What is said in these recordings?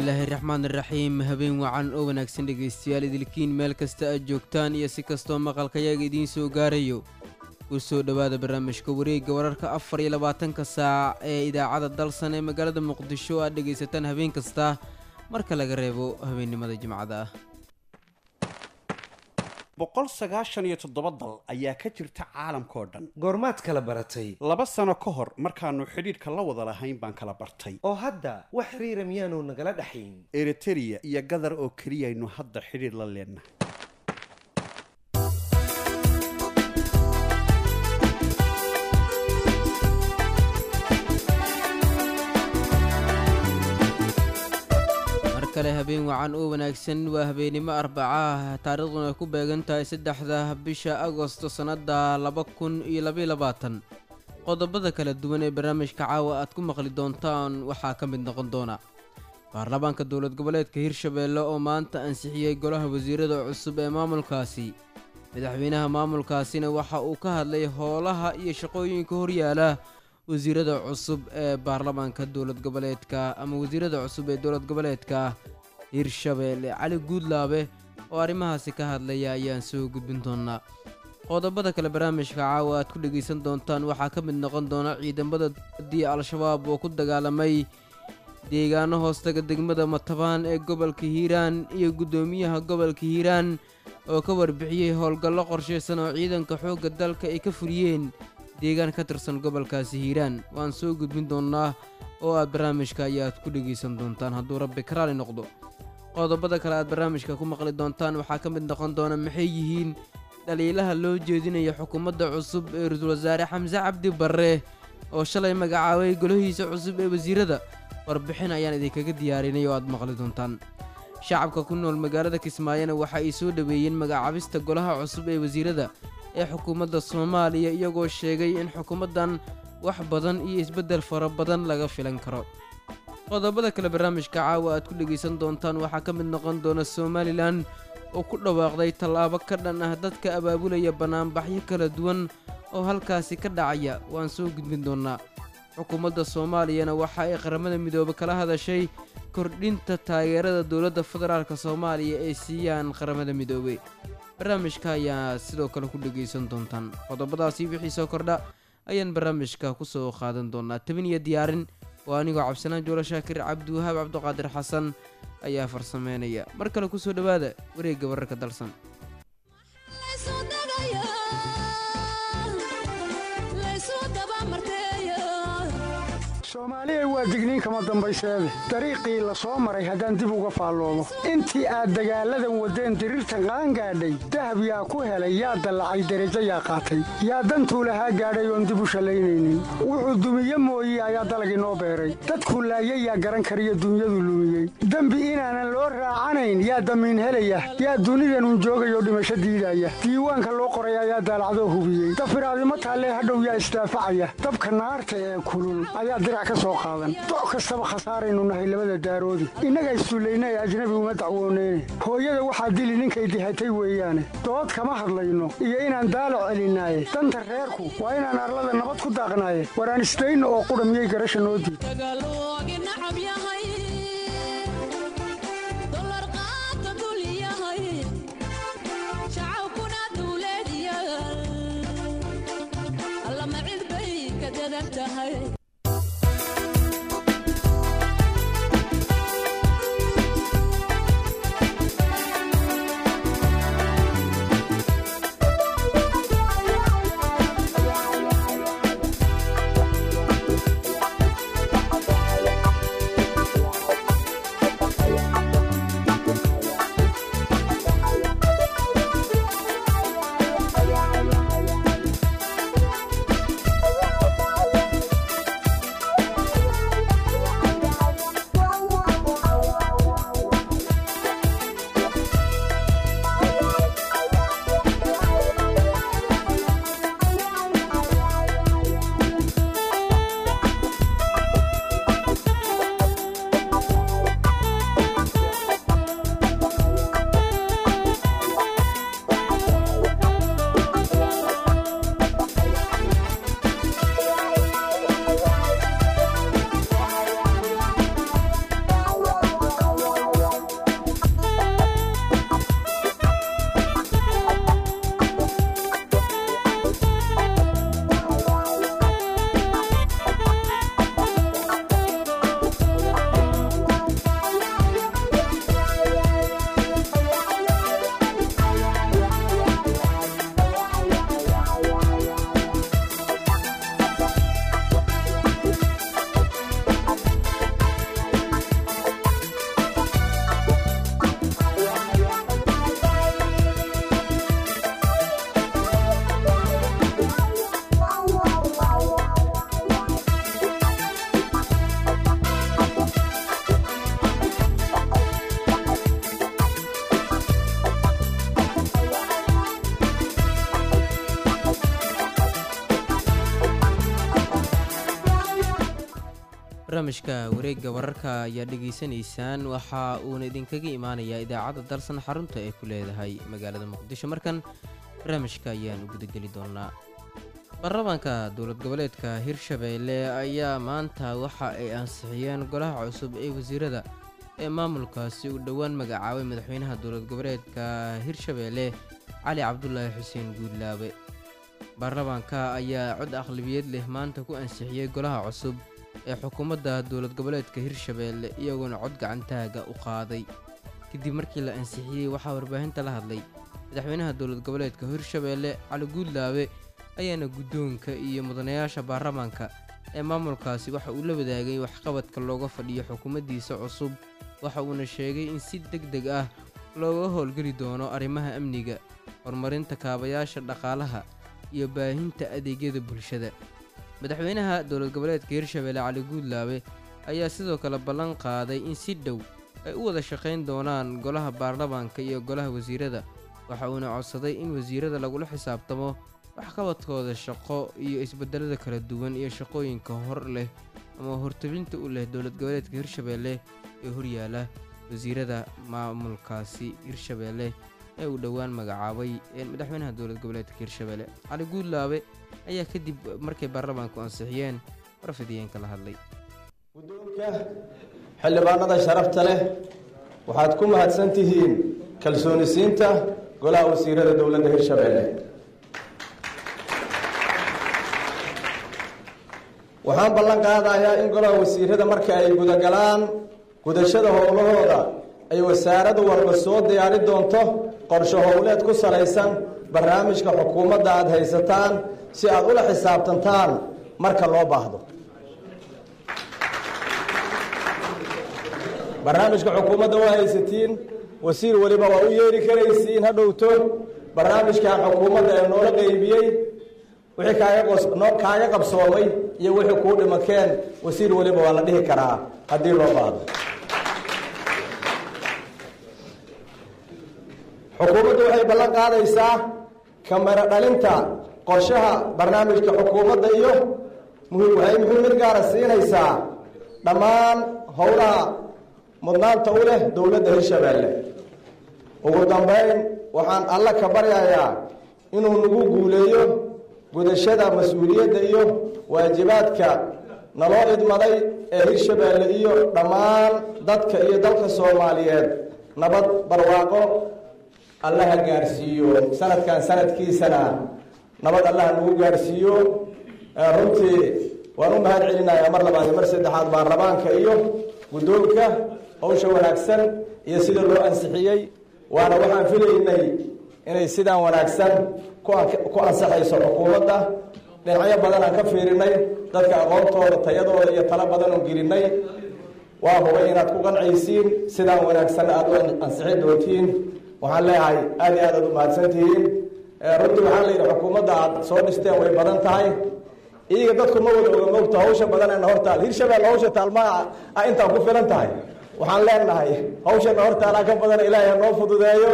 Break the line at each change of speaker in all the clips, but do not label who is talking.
bismillaahi raxmaan iraxiim habeen wacan oo wanaagsan dhegaystayaal idilkiin meel kasta aad joogtaan iyo si kastoo maqalkayaga idiin soo gaarayo ku soo dhowaada barnaamijka wareegga wararka afar iyo labaatanka saac ee idaacadda dalsan ee magaalada muqdisho aad dhegaysataan habeen kasta marka laga reebo habeennimada jimcada ah
boqol sagaashan iyo toddoba dal ayaa ka jirta caalamkao dhan
goormaad kala baratay
laba sano ka hor markaannu xidhiidhka la wada lahayn baan kala bartay
oo hadda wax xiriira miyaanu nagala dhaxayn
eritereya iyo gadar oo keliyaynu hadda xidhiidh la leennahay
mar kale habeen wacan oo wanaagsan waa habeennimo arbaca ah taariikhduna ay ku beegan tahay saddexda bisha agosto sannadda laba kun iyo labaiyo labaatan qodobada kala duwan ee barnaamijka caawa aad ku maqli doontaan waxaa ka mid noqon doona baarlamaanka dowlad goboleedka hirshabeelle oo maanta ansixiyey golaha wasiirada cusub ee maamulkaasi madaxweynaha maamulkaasina waxa uu ka hadlay howlaha iyo shaqooyinka horyaala wasiirada cusub ee baarlamaanka dowlad goboleedka ama wasiirada cusub ee dowlad goboleedka hirshabeelle cali guudlaabe oo arrimahaasi ka hadlaya ayaan soo gudbin doonaa qodobada kale barnaamijka caawa aad ku dhegaysan doontaan waxaa ka mid noqon doona ciidamada dii al-shabaab oo ku dagaalamay deegaano hoostaga degmada matabaan ee gobolka hiiraan iyo guddoomiyaha gobolka hiiraan oo ka warbixiyey howlgallo qorshaysan oo ciidanka xoogga dalka ay ka furiyeen deegaan ka tirsan gobolkaasi hiiraan waan soo gudbin doonnaa oo aad barnaamijka ayaad ku dhegaysan doontaan hadduu rabbi karaali noqdo qodobada kale aad barnaamijka ku maqli doontaan waxaa ka mid noqon doona maxay yihiin dhaliilaha loo jeedinaya xukuumadda cusub ee ra-iisul wasaare xamse cabdi barre oo shalay magacaabay golahiisa cusub ee wasiirada warbixin ayaan idinkaga diyaarinay oo aad maqli doontaan shacabka ku nool magaalada kismaayona waxa ay soo dhoweeyeen magacaabista golaha cusub ee wasiirada ee xukuumadda soomaaliya iyagoo sheegay in xukuumaddan wax badan iyo isbeddel fara badan laga filan karo qodobada kale barnaamijka caawa aad ku dhegaysan doontaan waxaa ka mid noqon doona somalilan oo ku dhawaaqday tallaabo ka dhan ah dadka abaabulaya bannaanbaxyo kala duwan oo halkaasi ka dhacaya waan soo gudbin doonnaa xukuumadda soomaaliyana waxa ay qaramada midoobe kala hadashay kordhinta taageerada dowladda federaalk soomaaliya ay siiyaan qaramada midoobe barnaamijka ayaa sidoo kale ku dhegaysan doontaan qodobadaasi wixii soo kordha ayaan barnaamijka ku soo qaadan doonaa tabin iyo diyaarin oo anigoo cabdisanaan joolo shaakir cabdiwahaab cabdiqaadir xasan ayaa farsameynaya mar kale ku soo dhowaada wareegga wararka dalsan
soomaaliya waa digniin kama dambayseede dariiqii la soo maray haddaan dib uga faalloomo intii aad dagaalladan waddeen diriirtan qaangaadhay dahab yaa ku helay yaa dallacay derajo yaa qaatay yaa dantuu lahaa gaadhay oon dib u shallaynaynin wuxuu dumiye mooye ayaa dalag inoo beeray dadkuu laayay yaa garan kariyo dunyadu lumiyey dembi inaanan loo raacanayn yaa damiin helaya yaa dunidanun joogayoo dhimasho diidaya diiwaanka loo qoray ayaa daalacdoo hubiyey dafiraadimo taallee hadhow yaa isdaafacaya dabka naarta ee kulul ayaa dirac doc kastaba khasaaraynu nahay labada daaroodi innaga issullayna ee ajnabi uma dacwooneyne hooyada waxaa dili ninkay dihatay weeyaane dood kama hadlayno iyo inaan daalo celinaaye danta reerku waa inaan arlada nabad ku daaqnaaye waraan isdayno oo qudha miyay garasha noo diid
barnaamijka wareegga wararka ayaa dhegaysanaysaan waxa uuna idinkaga imaanayaa idaacadda dalsan xarunta ay ku leedahay magaalada muqdisho markan barnaamijka ayaan u gudageli doonaa baarlamaanka dowlad goboleedka hirshabeelle ayaa maanta waxa ay ansixiyeen golaha cusub ee wasiirada ee maamulkaasi uu dhowaan magacaabay madaxweynaha dowlad goboleedka hirshabeelle cali cabdulaahi xuseen guudlaabe baarlamaanka ayaa cod aqlabiyad leh maanta ku ansixiyey golaha cusub ee xukuumadda dowlad goboleedka hirshabeelle iyagoona cod gacantaaga u qaaday kadib markii la ansixiyey waxaa warbaahinta la hadlay madaxweynaha dowlad goboleedka hirshabeelle cali guudlaabe ayaana guddoonka iyo mudanayaasha baarlamaanka ee maamulkaasi waxa uu la wadaagay waxqabadka looga fadhiyo xukuumaddiisa cusub waxa uuna sheegay in si deg deg ah looga howlgeli doono arrimaha amniga horumarinta kaabayaasha dhaqaalaha iyo baahinta adeegyada bulshada madaxweynaha dowlad goboleedka hirshabeelle cali guudlaabe ayaa sidoo kale ballan qaaday in si dhow ay u wada shaqayn doonaan golaha baarlamaanka iyo golaha wasiirada waxa uuna codsaday in wasiirada lagula xisaabtamo waxqabadkooda shaqo iyo isbedelada kala duwan iyo shaqooyinka hor leh ama hortabinta u leh dowlad goboleedka hirshabeelle ee horyaala wasiirada maamulkaasi hirshabeelle ee uu dhowaan magacaabay madaxweynaha dowlad goboleedka hirshabeelle cali guudlaabe ayaa kadib markay baarlamaanku ansixiyeen warfidiyeenka la hadlay
guddoonka xildhibaanada sharafta leh waxaad ku mahadsan tihiin kalsoonisiinta golaha wasiirada dowladda hirshabeelle waxaan ballan qaadayaa in golaha wasiirada marka ay gudagalaan gudashada howlahooda ay wasaaradu walba soo diyaari doonto qorsho howleed ku salaysan barnaamijka xukuumadda aada haysataan si aad ula xisaabtantaan marka loo baahdo barnaamijka xukuumadda waa haysatiin wasiir weliba waa u yeeri karaysiin ha dhowto barnaamijkan xukuumadda ee noola qeybiyey wixii kaaga qabsoomay iyo wixii kuu dhimakeen wasiir weliba waa la dhihi karaa haddii loo baahdo xukuumaddu waxay ballan qaadaysaa kamero dhalinta qorshaha barnaamijka xukuumadda iyo waxay muhiimad gaara siinaysaa dhammaan howlaha mudnaanta u leh dowladda hirshabeelle ugu dambeyn waxaan alla ka baryayaa inuu nagu guuleeyo gudashada mas-uuliyadda iyo waajibaadka naloo idmaday ee hirshabeelle iyo dhammaan dadka iyo dalka soomaaliyeed nabad barwaaqo allaha gaarsiiyo sanadkan sanadkiisana nabad allaha nagu gaarsiiyo runtii waan u mahad celinayaa mar labaad iyo mar saddexaad baarlamaanka iyo guddoonka howsha wanaagsan iyo sida loo ansixiyey waana waxaan filaynay inay sidaan wanaagsan ku ansaxayso xukuumadda dhinacyo badan aan ka fiirinay dadka aqoontooda tayadooda iyo talo badan oo gelinay waa hubay inaad ku qancaysiin sidaan wanaagsan aada u ansixin doontiin waxaan leeyahay aada iyo aad aad u mahadsantihiin runtii waxaa layidhi xukuumadda aad soo dhisteen way badan tahay iyaga dadku ma wada oga mogto hawsha badanena hortaal hirshabelle hawsha taalmaa a intaa ku filan tahay waxaan leenahay hawshana hortaalaa ka badan ilaahay ha noo fududeeyo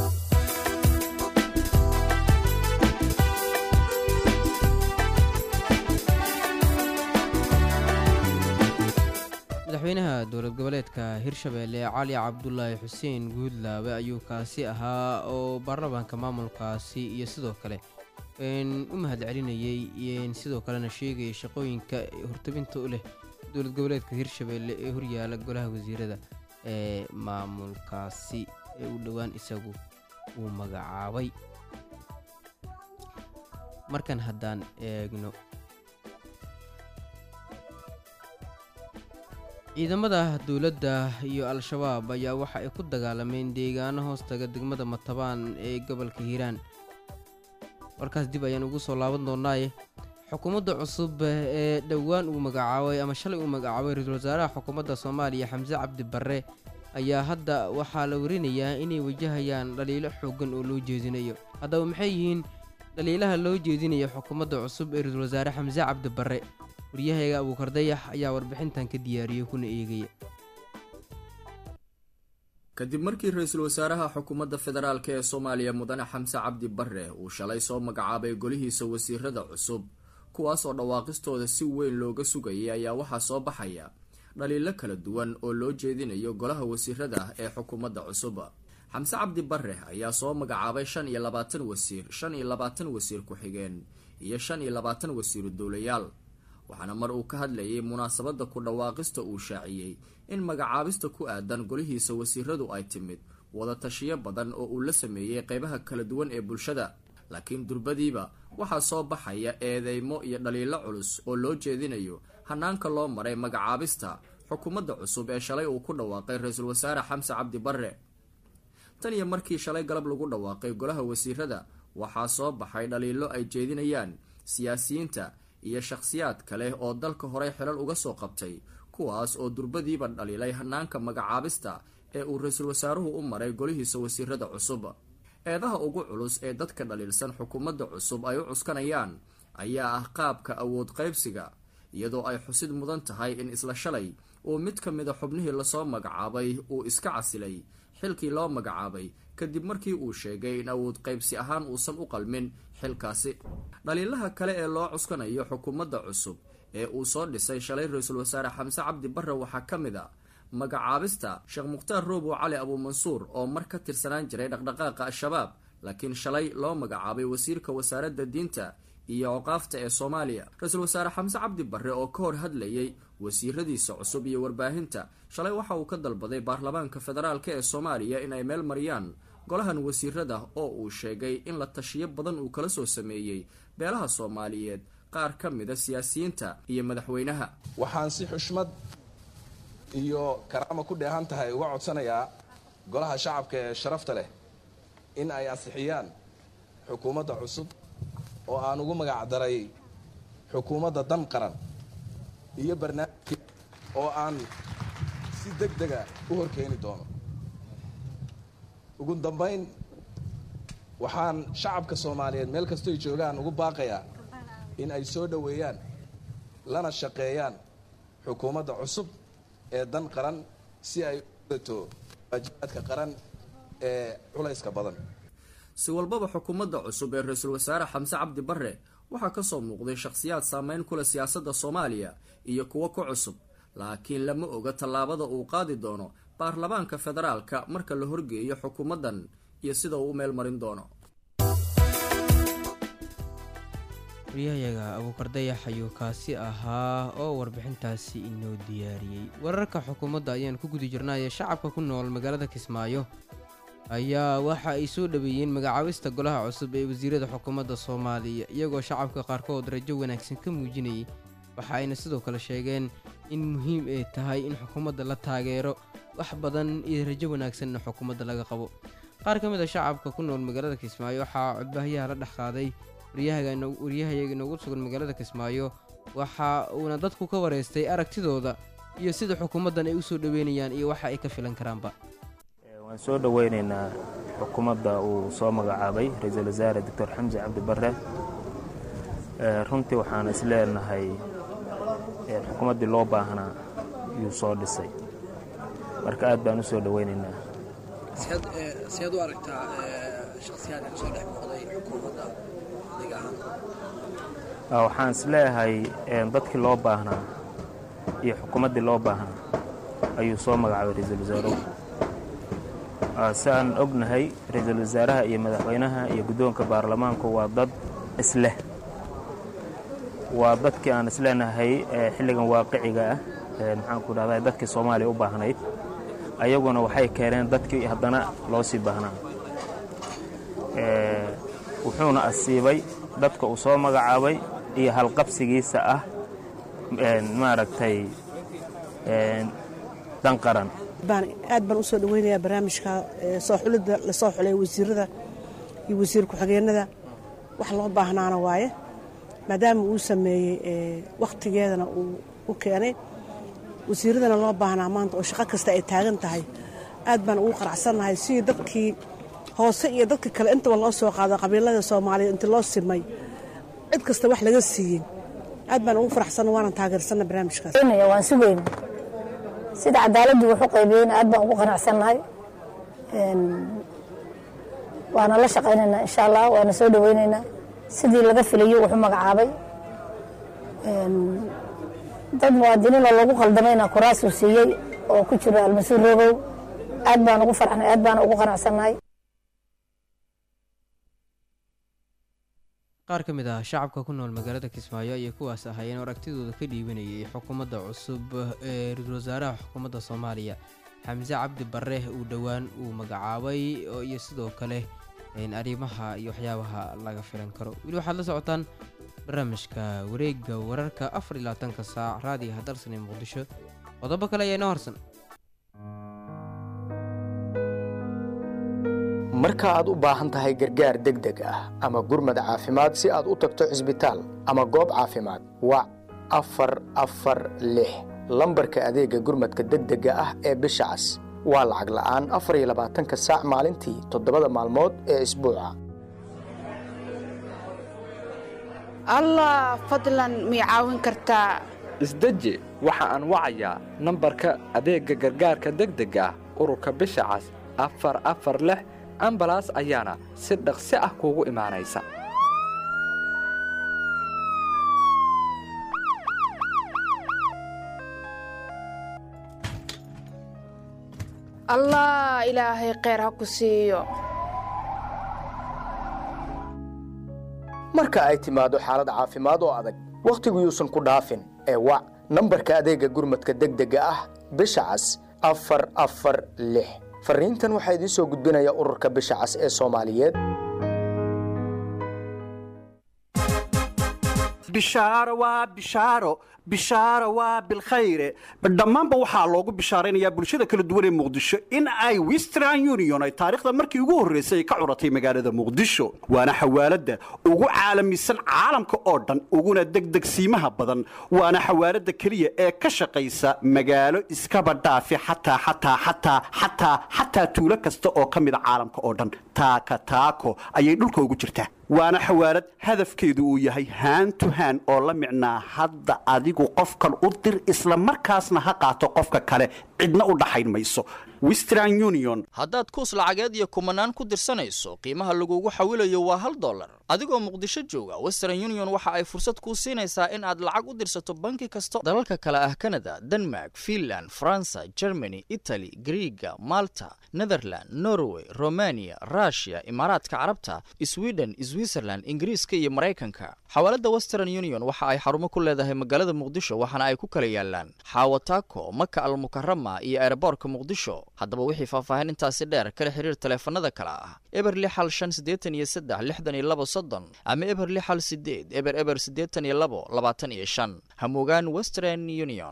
madaxweynaha dowlad goboleedka hirshabeelle cali cabdulaahi xuseen guudlaabe ayuu kaasi ahaa oo baarlamaanka maamulkaasi iyo sidoo kale u mahad celinayey sidoo kalena sheegaya shaqooyinka hortabinta u leh dowlad goboleedka hirshabeelle ee horyaala golaha wasiirada ee maamulkaasi ee uu dhowaan isagu uu magacaabay markan haddaan eegno ciidamada dowladda iyo al-shabaab ayaa waxa ay ku dagaalameen deegaano hoostaga degmada matabaan ee gobolka hiiraan warkaas dib ayaan ugu soo laaban doonaaye xukuumadda cusub ee dhowaan uu magacaabay ama shalay uu magacaabay ra-iisul wasaaraha xukuumadda soomaaliya xamse cabdi barre ayaa hadda waxaa la warinayaa inay wajahayaan dhaliilo xooggan oo loo jeedinayo haddaba maxay yihiin dhaliilaha loo jeedinayo xukuumadda cusub ee ra-iisul wasaare xamse cabdi barre waryahayga abuukar dayax ayaa warbixintan ka diyaariyey kuna eegaya
kadib markii ra-iisul wasaaraha xukuumadda federaalk ee soomaaliya mudane xamse cabdi barre uu shalay soo magacaabay golihiisa wasiirada cusub kuwaas oo dhawaaqistooda si weyn looga sugayay ayaa waxaa soo baxaya dhaliilo kala duwan oo loo jeedinayo golaha wasiirada ee xukuumadda cusub xamse cabdi bare ayaa soo magacaabay shan iyo labaatan wasiir shan iyo labaatan wasiir ku-xigeen iyo shan iyo labaatan wasiiru dowlayaal waxaana mar uu ka hadlayay munaasabadda ku dhawaaqista uu shaaciyey in magacaabista ku aadan golihiisa wasiiradu ay timid wada tashiyo badan oo uu la sameeyey qeybaha kala duwan ee bulshada laakiin durbadiiba waxaa soo baxaya eedeymo iyo dhaliilo culus oo loo jeedinayo hanaanka loo maray magacaabista xukuumadda cusub ee shalay uu ku dhawaaqay ra-iisul wasaare xamse cabdi bare tan iyo markii shalay galab lagu dhawaaqay golaha wasiirada waxaa soo baxay dhaliilo ay jeedinayaan siyaasiyiinta iyo shakhsiyaad kale oo dalka horey xilal uga soo qabtay kuwaas oo durbadiiba dhaliilay hanaanka magacaabista ee uu ra-iisul wasaaruhu u maray golihiisa wasiirada cusub eedaha ugu culus ee dadka dhaliilsan xukuumadda cusub ay u cuskanayaan ayaa ah qaabka awood qaybsiga iyadoo ay xusid mudan tahay in isla shalay uu mid ka mida xubnihii lasoo magacaabay uu iska casilay xilkii loo magacaabay kadib markii uu sheegay in awood qaybsi ahaan uusan u qalmin xilkaasi dhaliilaha kale ee loo cuskanayo xukuumadda cusub ee uu soo dhisay shalay ra-iisul wasaare xamse cabdi bare waxaa ka mid a magacaabista sheekh mukhtaar roobow cali abuumansuur oo mar ka tirsanaan jiray dhaqdhaqaaqa al-shabaab laakiin shalay loo magacaabay wasiirka wasaaradda diinta iyo oqaafta ee soomaaliya ra-iisul wasaare xamse cabdi bare oo ka hor hadlayay wasiiradiisa cusub iyo warbaahinta shalay waxa uu ka dalbaday baarlamaanka federaalk ee soomaaliya in ay meel mariyaan golahan wasiirada oo uu sheegay in la tashiyo badan uu kala soo sameeyey beelaha soomaaliyeed qaar ka mida siyaasiyiinta iyo madaxweynaha
waxaan si xushmad iyo karaama ku dheehan tahay uga codsanayaa golaha shacabka ee sharafta leh in ay ansixiyaan xukuumadda cusub oo aan ugu magacdaray xukuumadda dan qaran iyo barnaamijkii oo aan si deg dega u horkeeni doono ugu dambayn waxaan shacabka soomaaliyeed meel kastoy joogaan ugu baaqayaa in ay soo dhoweeyaan lana shaqeeyaan xukuumadda cusub ee dan qaran si ay u dato waajibaadka qaran ee culayska badan
si walbaba xukuumadda cusub ee ra-iisul wasaare xamse cabdi bare waxaa kasoo muuqday shakhsiyaad saameyn kule siyaasadda soomaaliya iyo kuwo ku cusub laakiin lama oga tallaabada uu qaadi doono baarlamaanka federaalka marka la horgeeyo xukuumaddan iyo sida uu u meel marin doono
waryahayaga abuukar dayax ayuu kaasi ahaa oo warbixintaasi inoo diyaariyey wararka xukuumadda ayaan ku guda jirnaaye shacabka ku nool magaalada kismaayo ayaa waxa ay soo dhaweeyeen magacaabista golaha cusub ee wasiirada xukuumadda soomaaliya iyagoo shacabka qaarkood rajo wanaagsan ka muujinayay waxa ayna sidoo kale sheegeen in muhiim ay tahay in xukuumadda la taageero wax badan iyo rajo wanaagsanna xukuumadda laga qabo qaar ka mid a shacabka ku nool magaalada kismaayo waxaa codbaahiyaha la dhex qaaday waryahayaga inoogu sugan magaalada kismaayo waxa uuna dadku ka wareystay aragtidooda iyo sida xukuumaddan ay u soo dhoweynayaan iyo waxa ay ka filan karaanba
waan soo dhoweynaynaa xukuumadda uu soo magacaabay ra-iisul wasaare doctor xamse cabdi bare runtii waxaan is leenahay xukuumaddii loo baahnaa yuu soo dhisay marka aad baan u soo dhoweynaynaa
seed u aragtaa shakhsiyaadka kasoo dhex muuqday xukuumadda adiga ahaan
waxaan is leeyahay dadkii loo baahnaa iyo xukuumaddii loo baahnaa ayuu soo magacaabay ra-iisul wasaaruhu si aan ognahay ra-iisul wasaaraha iyo madaxweynaha iyo guddoonka baarlamaanku waa dad isleh waa dadkii aan isleenahay xilligan waaqiciga ah maxaan ku dhahdaa dadkii soomaaliya u baahnayd ayaguna waxay keeneen dadkii haddana loo sii baahnaa wuxuuna asiibay dadka uu soo magacaabay iyo halqabsigiisa ah maaragtay dan qaran
aad baan usoo dhaweynayaa barnaamijka soo xulidda lasoo xulay wasiirada iyo wasiir ku-xigeenada wax loo baahnaana waaye maadaama uu sameeyey wakhtigeedana uu u keenay wasiiradana loo baahnaa maanta oo shaqo kasta ay taagan tahay aad baan ugu qaracsannahay sidii dadkii hoose iyo dadka kale intaba loo soo qaado qabiilada soomaaliya intii loo simay cid kasta wax laga siiyey aad baan ugu faraxsanna waanan taageersanna barnaamijkaas
waan sugayna sida cadaaladdu wax u qaybiyeyna aad baan ugu qanacsannahay waana la shaqaynaynaa insha allah waana soo dhaweynaynaa sidii laga filayo wuxuu magacaabay dad muwaadiniinoo lagu qaldamayna kuraasuu siiyey oo ku jiro almasiir rogow aad baan ugu farxnay aad baan ugu qanacsannahay
qaar ka mid ah shacabka ku nool magaalada kismaayo ayay kuwaas ahaayeen aragtidooda ka dhiibanayay xukuumadda cusub ee ra-iisul wasaaraha xukuumadda soomaaliya xamse cabdi bare uu dhowaan uu magacaabay oo iyo sidoo kale arrimaha iyo waxyaabaha laga filan karo weli waxaad la socotaan barnaamijka wareegga wararka afar iyo labaatanka saac raadiyaha dalsan ee muqdisho qodobo kale ayaa inoo harsan
marka aad u baahan tahay gargaar degdeg ah ama gurmad caafimaad si aad u tagto cisbitaal ama goob caafimaad wac afar afar lix lambarka adeegga gurmadka degdega ah ee bisha cas waa lacag la'aan afar iyo labaatanka saac maalintii toddobada maalmood ee isbuuca
allah fadlan mii caawin kartaa
isdeji waxa aan wacayaa nambarka adeegga gargaarka degdega ah ururka bisha cas afar afar lix ambalaas ayaana si dhaqsi ah kuugu imaanaysa
allah ilaahay kheyr ha ku siiyo
marka ay timaado xaalad caafimaad oo adag wakhtigu yuusan ku dhaafin ee wac nambarka adeegga gurmadka degdega ah bisha cas afar afar lix fariintan waxaa idiin soo gudbinaya ururka bisha cas ee soomaaliyeed
bishaaro waa bishaaro bishaaro waa bilkhayre dhammaanba waxaa loogu bishaaraynayaa bulshada kala duwan ee muqdisho in ay western union ay taariikhda markii ugu horraysay ay ka curatay magaalada muqdisho waana xawaaladda ugu caalamisan caalamka oo dhan uguna degdegsiimaha badan waana xawaaladda keliya ee ka shaqaysa magaalo iskaba dhaafi xataa xataa xataa xataa xataa tuulo kasta oo ka mida caalamka oo dhan taaka taako ayay dhulka ugu jirtaa waana xawaalad hadafkeedu uu yahay haan to haan oo la micnaa hadda adigu qofkan u dir isla markaasna ha qaato qofka kale cidna u dhaxayn mayso western union
haddaad kuus lacageed iyo kumanaan ku dirsanayso qiimaha lagugu xawilayo waa hal dollar adigoo muqdisho jooga western union waxa ay fursad kuu siinaysaa in aad lacag u dirsato banki kasta dalalka kale ah kanada denmark finland faransa germany itali griiga malta netherland norway romania rushia imaaraadka carabta sweden switzerland ingiriiska iyo maraykanka xawaaladda western union waxa ay xarumo ku leedahay magaalada muqdisho waxaana ay ku kala yaalaan xaawataako maka almukarama iyo eeraboorka muqdisho haddaba wixii faahfaahin intaasi dheer kala xiriir taleefanada kale ah eber lix hal shan siddeetan iyo saddex lixdan iyo labo soddon ama eber lix hal sideed eber eber siddeetan iyo labo labaatan iyo shan hamugaan western union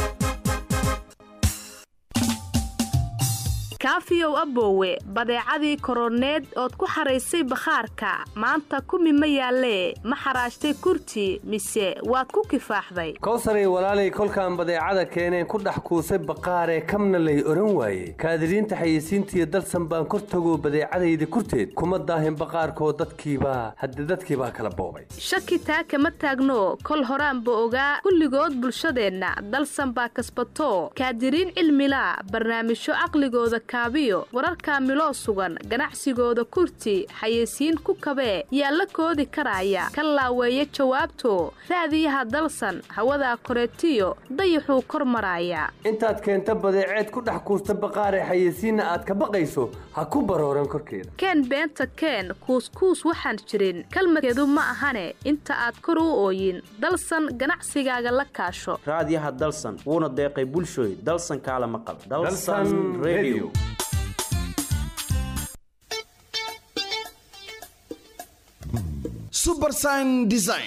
kaafiyow aboowe badeecadii koroneed ood ku xaraysay bakhaarka maanta kumi ma yaallee ma xaraashtay kurti mise waad ku kifaaxday
kowsaray walaalay kolkaan badeecada keeneen ku dhex kuusay baqaaree kamna lay odhan waaye kaadiriinta xayeysiintiiyo dalsan baan kor tagoo badeecadayda kurteed kuma daahin baqaarkoo dadkiibaa hadde dadkiibaa kala boobay
shaki taa kama taagno kol horaanba ogaa kulligood bulshadeenna dalsan baa kasbato kaadiriin cilmilaa barnaamijyo caqligooda kaabiyo wararka miloo sugan ganacsigooda kurti xayeysiin ku kabee yaa la koodi karaya ka laaweeya jawaabto raadiyaha dalsan hawadaa koreetiyo dayaxuu kor maraaya
intaad keenta badeeceed ku dhex kuusta baqaaree xayeysiinna aad ka baqayso ha ku barooran korkeeda
keen beenta keen kuuskuus waxaan jirin kalmadkeedu ma ahane inta aad kor u ooyin dalsan ganacsigaaga la kaasho
raadiyaha dalsan wuuna deeqay bulshooy dalsan kaala maqal
subersign design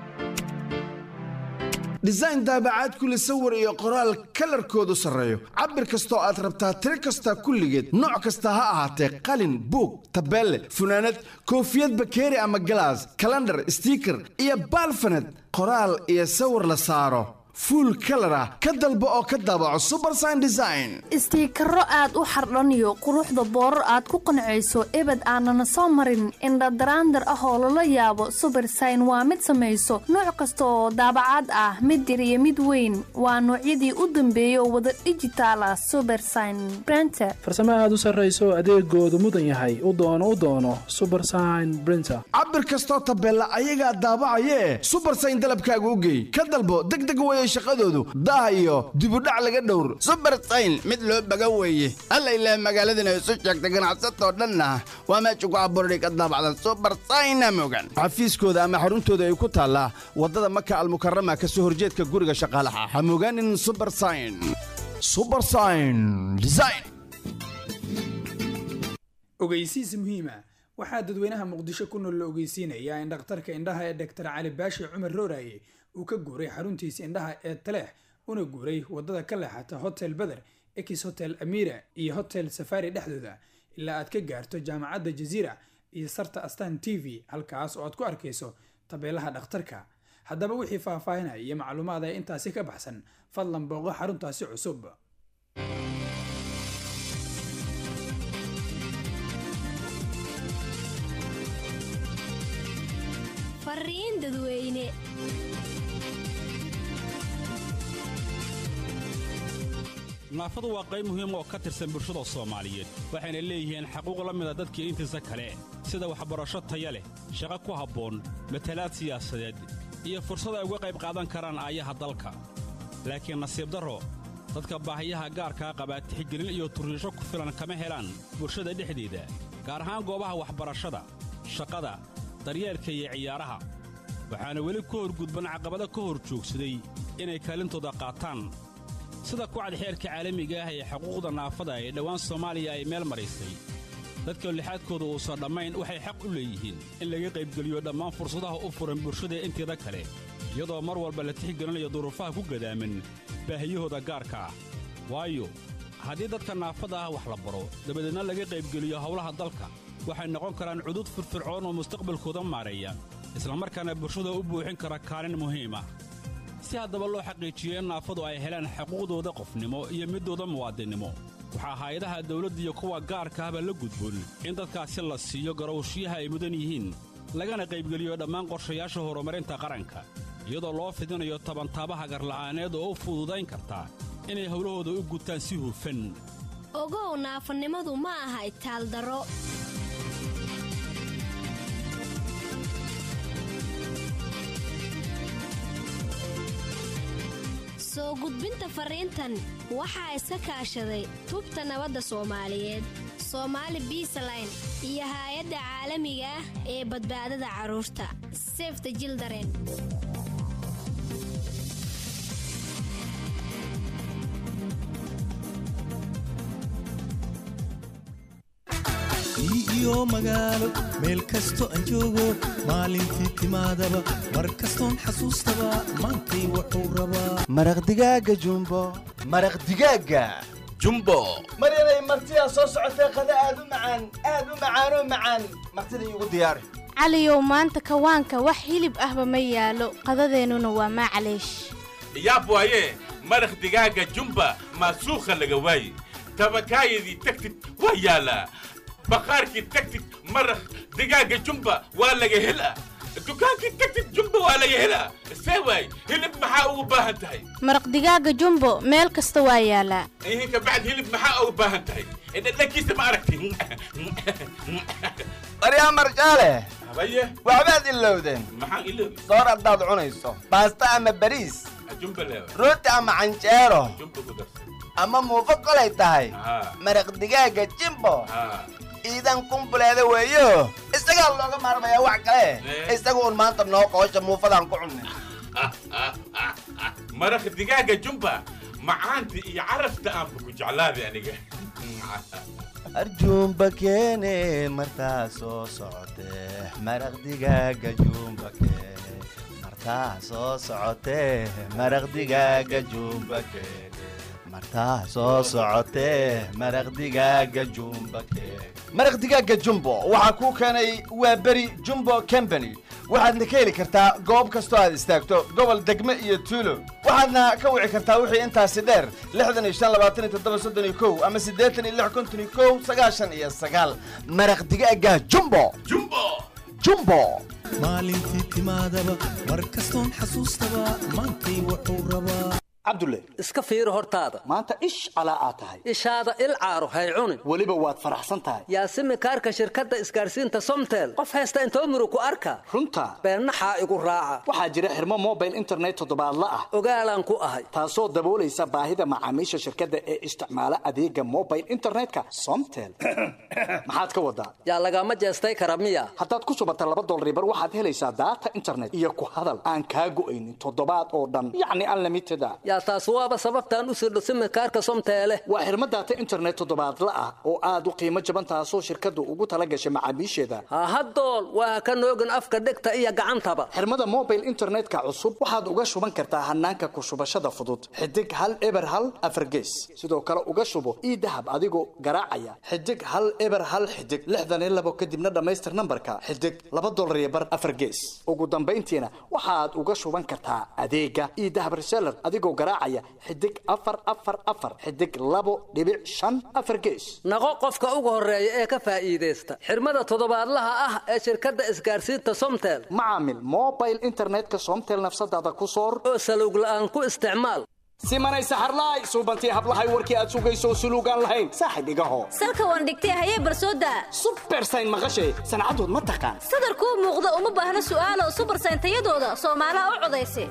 design daabacaad kule sawir iyo qoraal kalarkoodu sarreeyo cabir kastoo aad rabtaa tiro kasta kulligeed nooc kasta ha ahaatee qalin buug tabeelle funaanad koofiyad bakeeri ama galaas kalandhar stiiker iyo baalfaned qoraal iyo sawir la saaro fuul kalar ah ka dalbo oo ka daabaco subersign design
istiikaro aad u xardhaniyo quruxda boorar aad ku qancayso ebed aanana soo marin indhadaraandar ah oo lala yaabo subersign waa mid samayso nooc kasta oo daabacaad ah mid yar iyo mid weyn waa noocyadii u dambeeya oo wada dhijitaal ah subersign brenter
farsamo aad u sarrayso adeegoodu mudan yahay u doono u doono subersign brinter
cabir kastoo tabeella ayagaa daabacayee subersign dalabkaaga u geey ka dalbo degdeg weye weeye shaqadoodu daah iyo dibudhac laga dhowr
subersayn mid loo baga weeye alla ilaah magaaladana isu sheegta ganacsatoo dhanna waa meesha ku abuurday ka daabacdan subersayna mogan
xafiiskooda ama xaruntooda ay ku taallaa waddada maka almukarama ka soo horjeedka guriga shaqaalaha ha mogaanin subersayn subersayn design
ogeysiis muhiima waxaa dadweynaha muqdisho ku nool la ogeysiinayaa in dhakhtarka indhaha ee dhaktar cali baashi cumar rooraye uu ka guuray xaruntiisa indhaha ee taleex una guuray wadada ka leexata hotel beder ex hotel amira iyo hotel safari dhexdooda ilaa aad ka gaarto jaamacadda jaziira iyo sarta astan t v halkaas oo aad ku arkayso tabeelaha dhakhtarka haddaba wixii faahfaahinaya iyo macluumaad ee intaasi ka baxsan fadlan booqo xaruntaasi cusub
fariin dadweyne
naafadu waa qayb muhiim oo ka tirsan bulshada soomaaliyeed waxayna leeyihiin xaquuq la mida dadkii intiisa kale sida waxbarasho taya leh shaqo ku habboon matalaad siyaasadeed iyo fursad ay uga qayb qaadan karaan aayaha dalka laakiin nasiib darro dadka baahiyaha gaarkaa qabaa tixgelin iyo turriisho ku filan kama helaan bulshada dhexdeeda gaar ahaan goobaha waxbarashada shaqada daryeelka iyo ciyaaraha waxaana weli ku horgudban caqabado ka hor joogsaday inay kaalintooda qaataan sida kucad xeerka caalamiga ah ee xuquuqda naafada ee dhowaan soomaaliya ay meel maraysay dadka lixaadkooda uusan dhammayn waxay xaq u leeyihiin in laga qaybgeliyo dhammaan fursadaha u furan bulshada inteeda kale iyadoo mar walba la tixgelinayo duruufaha ku gadaaman baahiyahooda gaarka ah waayo haddii dadka naafada ah wax la baro dabadeedna laga qaybgeliyo howlaha dalka waxay noqon karaan cudud firfircoon oo mustaqbalkooda maareeya islamarkaana bulshada u buuxin kara kaalin muhiim ah si haddaba loo xaqiijiyo in naafadu ay helaan xuquuqdooda qofnimo iyo middooda muwaadinnimo waxaa hay-adaha dawladda iyo kuwa gaarka ahba la gudboon in dadkaasi la siiyo garowshiyaha ay mudan yihiin lagana qaybgeliyo dhammaan qorshayaasha horumarinta qaranka iyadoo loo fidinayo tabantaabaha garla'aaneed oo u fududayn karta inay howlahooda u gutaan si hufan
ogow naafanimadu ma aha itaaldaro soo gudbinta fariintan waxaa iska kaashaday tubta nabadda soomaaliyeed soomaali biisaline iyo haay-adda caalamiga ah ee badbaadada carruurta sefta jildaren
iyo magaalo meel kasto aan joogo maalintii timaadaba mar kastoon xasuustaba maantay wuxuu rabaa
maraq digaaga jumbo maraq digaaga jumbo
maryanay martidaa soo socotee qada aad u macaan aad u macaanoo macaan martida iigu diyaari
caliyow maanta kawaanka wax hilib ahba ma yaalo qadadeennuna waa maclaysh
yaab waaye maraq digaaga jumba maasuukha laga waaye tabakaayadii tagtid waa yaalaa baqaarkii tagtid maraq digaaga jumba waa laga helaa dukaankii tagtid jumba waa laga helaa see waay hilib maxaa ugu baahan tahay
maraq digaaga jumbo meel kasta waa yaalaa
ihin kabacd hilib maxaa ugu baahan tahay dhadhankiisa ma aragti
baryaa marjaale
habaye
waxbaad ilowdeen
maxaan iloobi
soor haddaad cunayso baasta ama bariis
jumba leewa
rooti ama canjeero
jumba ku darsan
ama muufo kolay tahay
haa
maraq digaaga jimbo
haa
iidan kumbuleeda weeyo isagaa looga maarmayaa wax kale isaga un maanta noo qoosha muufadaan ku cunnay
maraq digaaga jumba macaanta iyo carafta aanba ku jeclaaday aniga
arjuumba keene martaa soo socotee maraq digaaga juumba keene martaa soo socotee maraq digaaga juumba keene martaa soo socotee maraq digaaga juumba keene
maraq digaaga jumbo waxaa kuu keenay waa beri jumbo company waxaadna ka heli kartaa goob kastoo aad istaagto gobol degme iyo tuulo waxaadna ka wici kartaa wixii intaasi dheer lixdan iyo shan labaatan iyo toddoba soddon iyo kow ama siddeetan iyo lix konton iyo kow sagaashan iyo sagaal maraq digaaga jumbo
jumbo
jumbo
maalintii timaadaba mar kastoon xasuustaba maantay wuxuu rabaa
cabdulle
iska fiiri hortaada
maanta ish calaa aad tahay
ishaada il caaro hay cunin
weliba waad faraxsan tahay
yaasimi kaarka shirkadda isgaarsiinta somtel qof haysta intoo muru ku arka
runta
beennaxaa igu raaca
waxaa jira xirmo mobile internet toddobaadla ah
ogaalaan ku ahay
taasoo daboolaysa baahida macaamiisha shirkadda ee isticmaala adeega mobile internetka somtel maxaad ka wadaa
yaa lagama jeestay kara miya
haddaad ku subata laba dolaribar waxaad helaysaa daata internet iyo ku hadal aan kaa go'aynin toddobaad oo dhan yacni unlimited a
yaa taas waaba sababtaan u sirdho simikaarka somteele
waa xirmo daata internet toddobaadla ah oo aad u qiimo jaban taasoo shirkaddu ugu tala gashay macaamiisheeda
hahadool waa ka noogin afka dhegta iyo gacantaba
xirmada mobile internetka cusub waxaad uga shuban kartaa hanaanka ku shubashada fudud xidig hal eber hal afargees sidoo kale uga shubo ii dahab adigoo garaacaya xidig hal eber hal xidig lixdan iyo labo kadibna dhammaystir nambarka xidig laba dolar iyo bar afargees ugu dambayntiina waxaad uga shuban kartaa adeega ii dahab reseller adigoo garaacaya xidig afar afar afar xidig labo dhibic shan afar gees
naqo qofka ugu horeeya ee ka faa'iidaysta xirmada toddobaadlaha ah ee shirkadda isgaarsiinta somtel
macaamil mobile internetka somtel nafsadaada ku soor
oo saluug la'aan ku isticmaal
simanay saxarlaay suubantii hablahay warkii aad sugayso suluugaan lahayn saaxib igaho
salka waan dhigtay hayee barsooda
subersayn maqashay sancadood ma taqaan
sadarkuu muuqda uma baahna su'aalo subersayn tayadooda soomaalaha u codaysa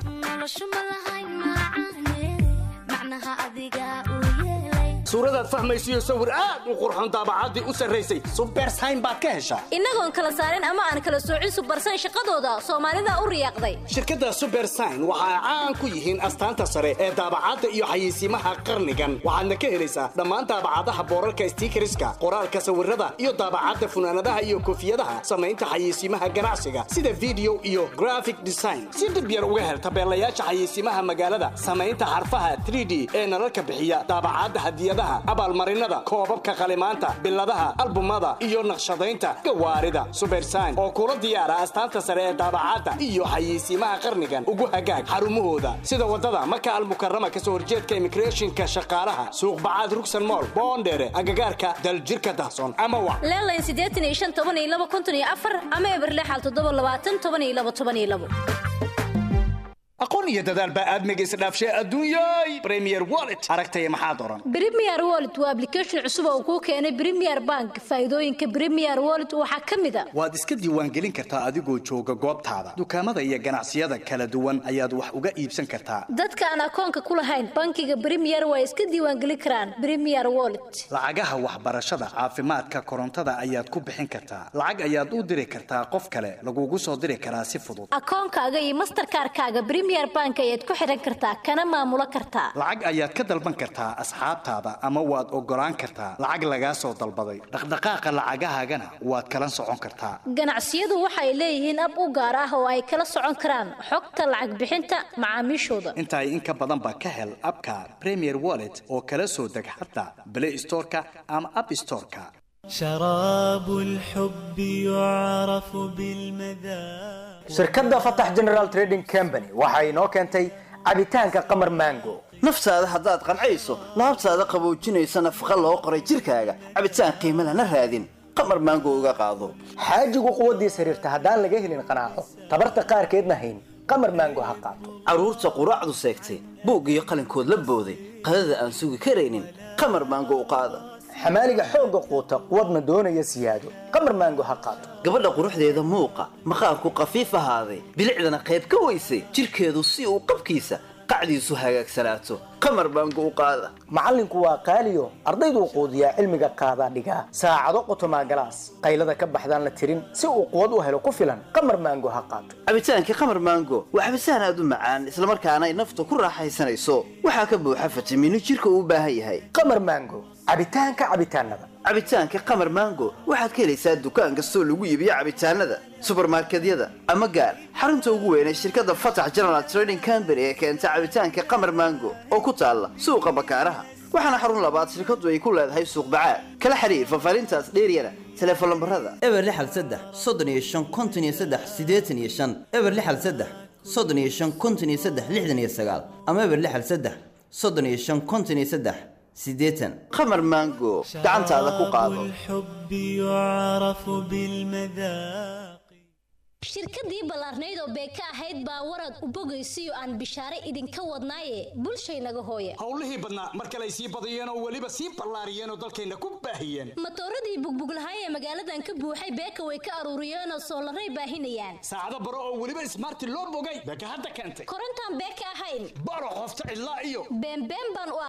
suuradaad fahmaysiyo sawir aad u qurxoon daabacaddii u sarraysay subersayn baad ka heshaa
innagoon kala saarin ama aan kala soocin subersayn shaqadooda soomaalida u riyaaqday
shirkadda subersayn waxa ay caan ku yihiin astaanta sare ee daabacadda iyo xayeysiimaha qarnigan waxaadna ka helaysaa dhammaan daabacadaha boorarka stiikariska qoraalka sawirada iyo daabacadda funaanadaha iyo koofiyadaha samaynta xayeysiimaha ganacsiga sida video iyo graphic design si dhib yar uga hel tabeelayaasha xayeysiimaha magaalada samaynta xarfaha 3d ee nalalka bixiya daabacadda hadiyadaha abaalmarinada koobabka qalimaanta biladaha albumada iyo naqshadaynta gawaarida subersayn oo kula diyaara astaanta sare ee daabacadda iyo xayeysiimaha qarnigan ugu hagaag xarumahooda sida wadada maka almukarama kasoo horjeedka immigrationka shaqaalaha suuqbacaad rugsan mool boondheere agagaarka daljirka dahsoon ama wa
leelayn siddeetan iyo shan toban iyo laba konton iyo afar ama eberlexal toddoba labaatan toban iyo laba toban iyo labo
aqoon iyo dadaal baa aadmiga isdhaafshay adduunyay premier wallet aragtaya maxaad oran
Premier Wallet waa application cusub oo uu ku keenay Premier Bank. Faa'iidooyinka Premier Wallet waxaa ka mid ah
waad iska diiwaangelin kartaa adigoo jooga goobtaada dukaamada iyo ganacsiyada kala duwan ayaad wax uga iibsan kartaa
dadka aan akoonka ku lahayn bankiga Premier way iska diiwaangelin karaan Premier Wallet.
lacagaha waxbarashada caafimaadka korontada ayaad ku bixin kartaa lacag ayaad u diri kartaa qof kale lagugu soo diri karaa si fudud
Akoonkaaga iyo Mastercard-kaaga Premier Bank ayaad ku xiran kartaa kana maamulo kartaa.
lacag ayaad ka dalban kartaa asxaabtaada ama waad ogolaan kartaa lacag lagaa soo dalbaday dhaqdhaqaaqa lacagahaagana waad kala socon kartaa
Ganacsiyadu waxay leeyihiin ab u gaar ah oo ay kala socon karaan xogta lacag bixinta macaamiishooda.
intaay in ka badan ba ka hel abka premier wallet oo kala soo deg xataa play storeka ama app storeka
شراب الحب يعرف بالمذاق
shirkadda fatax general trading company waxa inoo keentay cabitaanka qamar mango
naftaada haddaad qancayso laabtaada qaboojinaysa nafaqa loo qoray jirkaaga cabitaan qiimo lana raadin qamar maango uga qaado
xaajigu quwaddiis xiriirta haddaan laga helin qanaaco tabarta qaarkeedna hayn qamar mango ha qaato
carruurta quraacdu seegtay buug iyo qalinkood la booday qadada aan sugi karaynin qamar maango u qaada
xamaaliga xoogga quuta quwadna doonaya siyaado qamar mango ha qaato
gabadha quruxdeeda muuqa maqaarku qafiif ahaaday bilicdana qayb ka weysay jirkeedu si uu qabkiisa qacdiisu hagaagsanaato qamar baango u qaada
macallinku waa qaaliyo ardayduu quudiyaa cilmiga qaadaa dhigaa saacado qotomaa galaas qaylada ka baxdaan la tirin si uu quwad u helo ku filan qamar maango ha qaato
cabitaankii qamar maango waa cabitaan aad u macaan islamarkaana ay nafta ku raaxaysanayso waxaa ka buuxa fitamiino jirka uu u baahan yahay
qamar maango cabitaanka cabitaanada
cabitaanka qamar maango waxaad ka helaysaa dukaan kastoo lagu iibiyo cabitaanada subarmarkedyada ama gaar xarunta ugu weyn ee shirkadda fatax general trading company ee keenta cabitaanka qamar maango oo ku taalla suuqa bakaaraha waxaana xarun labaad shirkaddu ay ku leedahay suuq bacaad kala xiriir fafaarintaas dheeryana teleefon lambarada
eber lixal saddex soddon iyo shan konton iyo saddex siddeetan iyo shan eber lixal saddex soddon iyo shan konton iyo saddex lixdan iyo sagaal ama eber lixal saddex soddon iyo shan konton iyo saddex siddeetan
qamar maango gacantaada ku qaado
الحب يعرف بالمذاق
shirkadii ballaarnayd oo beeka ahayd baa warad u bogaysiyo aan bishaare idinka wadnaaye bulshaynaga hooye
howlihii badnaa mar kale ay sii badiyeen oo weliba sii ballaariyeen oo dalkayna ku baahiyeen
matooradii bugbuglahay ee magaaladan ka buuxay beeka way ka aruuriyeenoo soolaray baahinayaan
saacado baro oo weliba ismaarti loo bogay beeka hadda keentay
korontaan beeka ahayn
baro qofta cidlaa iyo
beenbeen baan u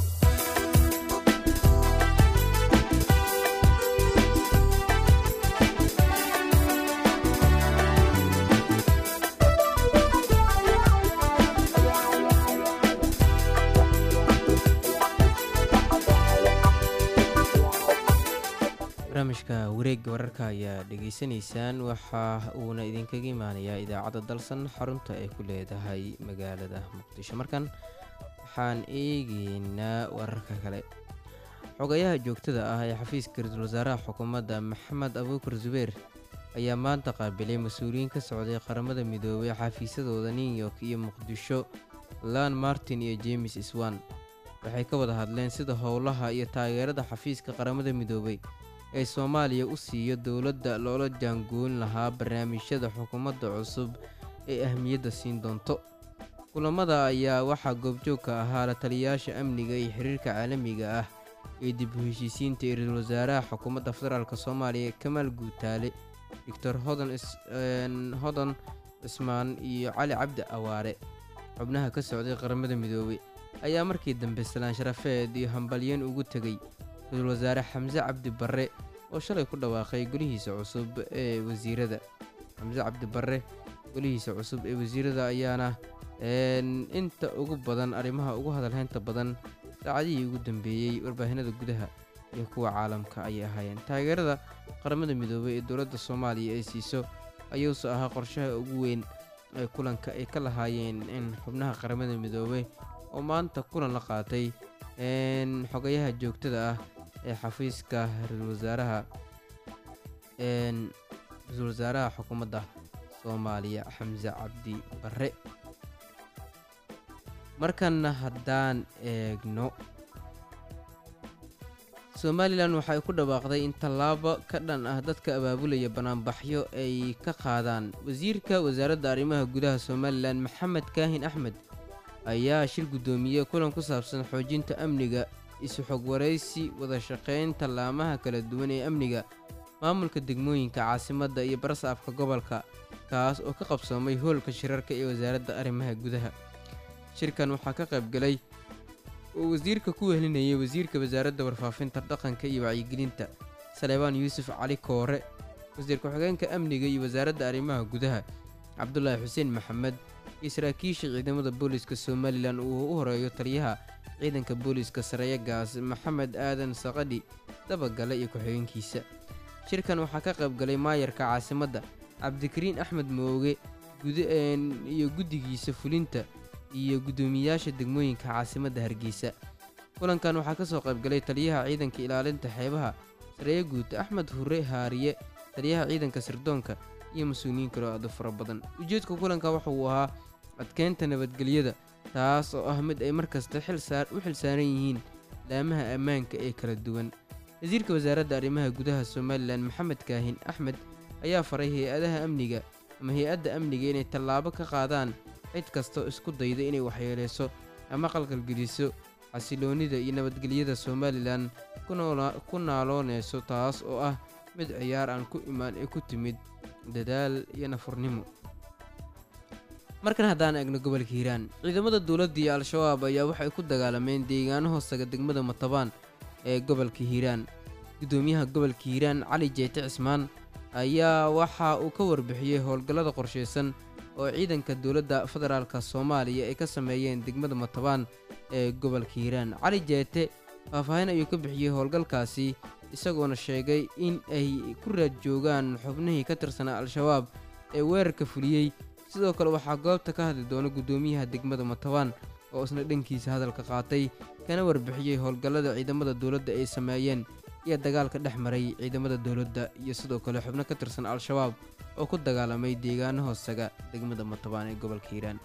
barnaamijka wareegga wararka ayaa dhegaysanaysaan waxa uuna idinkaga imaanayaa idaacadda dalsan xarunta ay ku leedahay magaalada muqdisho markan waxaan eegeynaa wararka kale xogayaha joogtada ah ee xafiiska ra-iisul wasaaraha xukuumadda maxamed abuukar zubeer ayaa maanta qaabilay mas-uuliyiin ka socday qaramada midoobay xafiisyadooda new york iyo muqdisho lan martin iyo james swan waxay ka wada hadleen sida howlaha iyo taageerada xafiiska qaramada midoobay ee soomaaliya u siiyo dowladda loola jaangoyn lahaa barnaamijyada xukuumadda cusub ee ahmiyadda siin doonto kulamada ayaa waxaa goobjoog ka ahaa la taliyayaasha amniga iyo xiriirka caalamiga ah ee dib u heshiisiinta ee ra-iisul wasaaraha xukuumadda federaalk soomaaliya kamaal guutaale doctor hodan cismaan iyo cali cabdi awaare xubnaha ka socday qaramada midoobey ayaa markii dambe salaan sharafeed iyo hambalyeen ugu tegay ra-iisul wasaare xamse cabdi barre oo shalay ku dhawaaqay golihiisa cusub ee wasiirada xamse cabdi barre golihiisa cusub ee wasiirada ayaana inta ugu badan arrimaha ugu hadalhaynta badan saacadihii ugu dambeeyey warbaahinada gudaha iyo kuwa caalamka ayay ahaayeen taageerada qaramada midoobey ee dowladda soomaaliya ay siiso ayuuse ahaa qorshaha ugu weyn ee kulanka ay ka lahaayeen in xubnaha qaramada midoobey oo maanta kulan la qaatay xogayaha joogtada ah ee xafiiska ra-iisul wasaaraha ra-iisul wasaaraha xukuumadda soomaaliya xamse cabdi barre markanna haddaan eegno somalilan waxay ku dhawaaqday in tallaabo ka dhan ah dadka abaabulaya banaanbaxyo ay ka qaadaan wasiirka wasaaradda arrimaha gudaha somalilan maxamed kaahin axmed ayaa shir guddoomiyey kulan ku saabsan xoojinta amniga isu xog waraysi wada shaqayn tallaamaha kala duwan ee amniga maamulka degmooyinka caasimadda iyo barasaafka gobolka kaas oo ka qabsoomay hoolka shirarka ee wasaaradda arrimaha gudaha shirkan waxaa ka qaybgalay oo wasiirka ku wehelinayay wasiirka wasaaradda warfaafinta dhaqanka iyo wacyigelinta saleebaan yuusuf cali koore wasiir ku-xigeenka amniga iyo wasaaradda arrimaha gudaha cabdulaahi xuseen maxamed iyo saraakiisha ciidamada booliiska somalilan uu u horeeyo taliyaha ciidanka booliiska sareeyagaas maxamed aadan saqadhi dabagale iyo ku-xigeenkiisa shirkan waxaa ka qaybgalay maayarka caasimadda cabdikariin axmed mooge iyo guddigiisa fulinta iyo guddoomiyayaasha degmooyinka caasimadda hargeysa kulankan waxaa ka soo qaybgalay taliyaha ciidanka ilaalinta xeebaha sareeye guud axmed hure haariye taliyaha ciidanka sirdoonka iyo mas-uuliyiin kaloo aada fara badan ujeedka kulanka waxa uu ahaa adkeynta nabadgelyada taas oo ah mid ay mar kasta u xil saaran yihiin laamaha ammaanka ee kala duwan wasiirka wasaaradda arrimaha gudaha somalilan maxamed kaahin axmed ayaa faray hay-adaha amniga ama hay-adda amniga inay tallaabo ka qaadaan cid kastoo isku dayda inay waxyeeleyso ama qalqalgeliso xasiloonnida iyo nabadgelyada somalilan ku naaloonayso taas oo ah mid ciyaar aan ku imaan ee ku timid dadaal iyo nafurnimo markan haddaan eegno gobolka hiiraan ciidamada dowladda iyo al-shabaab ayaa waxay ku dagaalameen deegaano hoostaga degmada matabaan ee gobolka hiiraan guddoomiyaha gobolka hiiraan cali jeete cismaan ayaa waxa uu ka warbixiyey howlgallada qorshaysan oo ciidanka dowladda federaalka soomaaliya ay ka sameeyeen degmada matabaan ee gobolka hiiraan cali jeete faahfaahin ayuu ka bixiyey howlgalkaasi isagoona sheegay in ay ku raad joogaan xubnihii ka tirsanaa al-shabaab ee weerarka fuliyey sidoo kale waxaa goobta ka hadli doona guddoomiyaha degmada matabaan oo isna dhankiisa hadalka qaatay kana warbixiyey howlgallada ciidamada dowladda ay sameeyeen iyo dagaalka dhex maray ciidamada dowladda iyo sidoo kale xubno ka tirsan al-shabaab oo ku dagaalamay deegaano hoosaga degmada matabaan ee gobolka hiiraan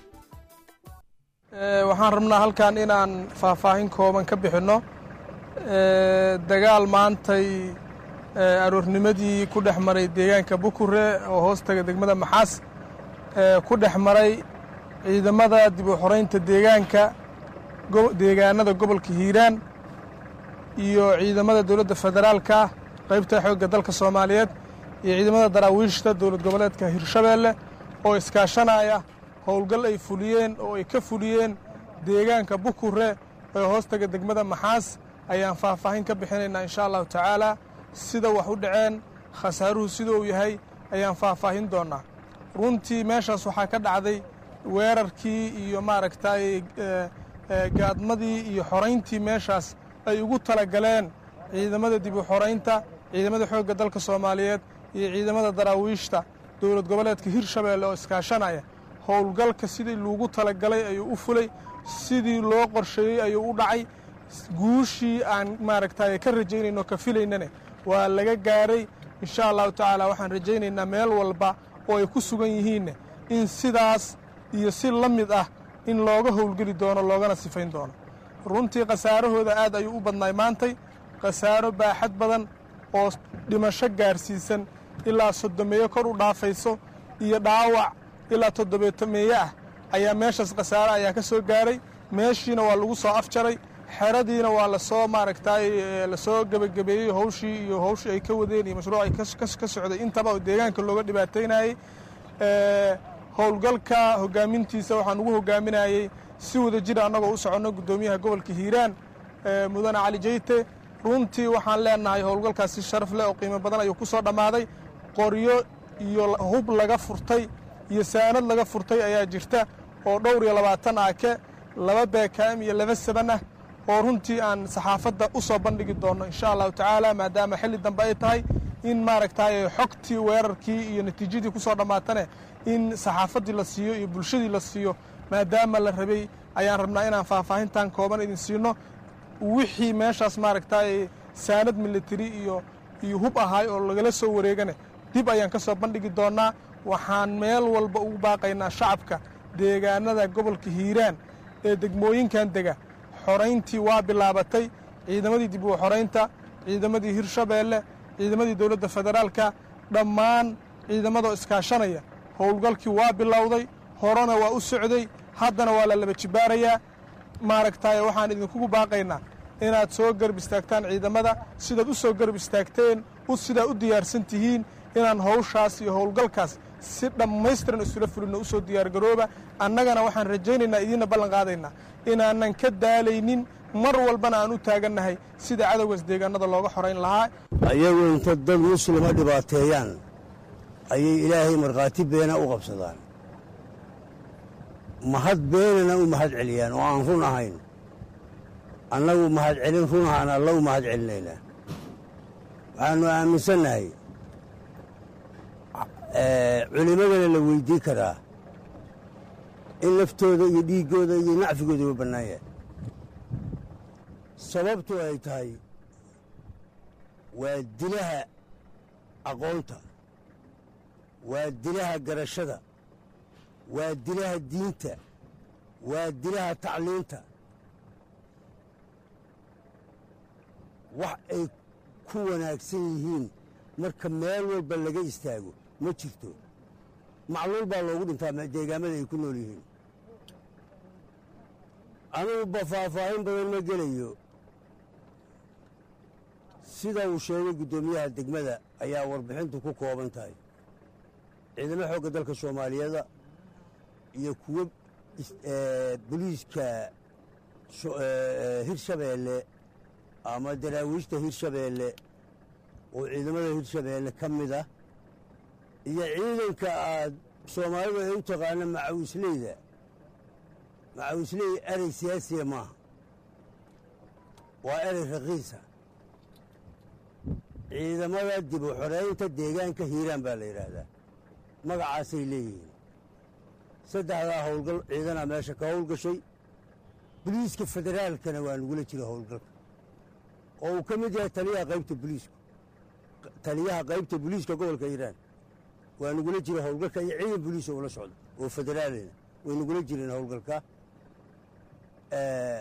waxaan rabnaa halkan inaan faahfaahin kooban ka bixinno dagaal maantay
aroornimadii ku dhex maray deegaanka bukure oo hoostaga degmada maxaas ku dhex maray ciidamada dib u xoreynta deegaanka deegaanada gobolka hiiraan iyo ciidamada dowladda federaalka qaybta xoogga dalka soomaaliyeed iyo ciidamada daraawiishta dowlad goboleedka hirshabeelle oo iskaashanaya howlgal ay fuliyeen oo ay ka fuliyeen deegaanka bukure ee hoostaga degmada maxaas ayaan faahfaahin ka bixinaynaa insha allahu tacaala sida wax u dhaceen khasaaruhu sida uu yahay ayaan faahfaahin doonnaa runtii meeshaas waxaa ka dhacday weerarkii iyo maaragtay gaadmadii iyo xorayntii meeshaas ay ugu talagaleen ciidamada dib u xoraynta ciidamada xoogga dalka soomaaliyeed iyo ciidamada daraawiishta dowlad goboleedka hirshabeelle oo iskaashanaya howlgalka sidii loogu talagalay ayuu u fulay sidii loo qorsheeyey ayuu u dhacay guushii aan maaragtay ka rajaynayno ka filaynane waa laga gaaray insha allahu tacaala waxaan rajaynaynaa meel walba oo ay ku sugan yihiinne in sidaas iyo si la mid ah in looga howlgeli doono loogana sifayn doono runtii khasaarahooda aad ayuu u badnaay maantay khasaaro baaxad badan oo dhimasho gaarsiisan ilaa soddomeeyo kor u dhaafayso iyo dhaawac ilaa toddobeetameeye ah ayaa meeshaas khasaare ayaa ka soo gaaray meeshiina waa lagu soo afjaray xeradiina waa lasoo maaragtay lasoo gebagabeeyey howshii iyo howshii ay ka wadeen iyo mashruuc ay ka socday intaba oo deegaanka looga dhibaataynayey howlgalka hogaamintiisa waxaan ugu hogaaminayey si wada jira annagoo u soconno guddoomiyaha gobolka hiiraan mudane cali jeyte runtii waxaan leenahay howlgalkaas si sharaf leh oo qiimo badan ayuu ku soo dhammaaday qoryo iyo hub laga furtay iyo saanad laga furtay ayaa jirta oo dhowr iyo labaatan aake laba beekaam iyo laba saban ah oo runtii aan saxaafadda u soo bandhigi doonno insha allahu tacaala maadaama xilli dambe ay tahay in maaragtay xogtii weerarkii iyo natiijadii ku soo dhammaatane in saxaafaddii la siiyo iyo bulshadii la siiyo maadaama la rabay ayaan rabnaa inaan faahfaahintan kooban idin siino wixii meeshaas maaragtay saanad militari iyo iyo hub ahaay oo lagala soo wareegane dib ayaan ka soo bandhigi doonnaa waxaan meel walba ugu baaqaynaa shacabka deegaanada gobolka hiiraan ee degmooyinkan dega xorayntii waa bilaabatay ciidamadii dib u xoraynta ciidamadii hirshabeelle ciidamadii dowladda federaalka dhammaan ciidamadoo iskaashanaya howlgalkii waa bilowday horena waa u socday haddana waa la laba jibaarayaa maaragtay waxaan idinkugu baaqaynaa inaad soo garab istaagtaan ciidamada sidaad u soo garab istaagteen sidaa u diyaarsan tihiin inaan howshaas iyo howlgalkaas si dhammaystiran isula fulinno u soo diyaargarooba annagana waxaan rajaynaynaa idiinna ballan qaadaynaa inaanan ka daalaynin mar walbana aan u taagannahay sida cadowgaas deegaanada looga xorayn lahaa
ayagu inta dad muslima dhibaateeyaan ayay ilaahay markhaati beena u qabsadaan mahad beenana u mahad celiyaan oo aan run ahayn annagu mahad celin run ahaan alla u mahad celinaynaa waxaannu aaminsannahay culimmadana la weydii karaa in naftooda iyo dhiiggooda iyo nacfigooda u bannaan yahay sababtu ay tahay waa dilaha aqoonta waa dilaha garashada waa dilaha diinta waa dilaha tacliinta wax ay ku wanaagsan yihiin marka meel walba laga istaago ma jirto macluul baa loogu dhintaa deegaamada ay ku nool yihiin anuguba faahfaahin badan ma gelayo sida uu sheegay guddoomiyaha degmada ayaa warbixintu ku kooban tahay ciidamo xoogga dalka soomaaliyeeda iyo kuwo boliiska hirshabeelle ama daraawiishta hirshabeelle oo ciidamada hirshabeelle ka mid ah iyo ciidanka aad soomaalidu ay u taqaana macawisleyda macawisley erey siyaasiya maaha waa erey raqiisa ciidamada dib u xoreynta deegaanka hiiraan baa la yidhaahdaa magacaasay leeyihiin saddexdaa howlgal ciidanaa meesha ka howlgashay boliiska federaalkana waa nagula jira howlgalka oo uu ka mid yahay taliyaha qaybta boliisku taliyaha qaybta boliiska gobolka hiiraan waa nagula jira howlgalka iyo ciidan boliis oo ula socda oo federaalina way nagula jireen howlgalka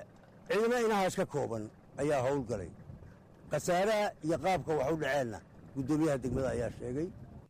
ciidamo inahaas ka kooban ayaa howlgalay khasaaraha iyo qaabka wax u dhaceenna guddoomiyaha degmada ayaa sheegay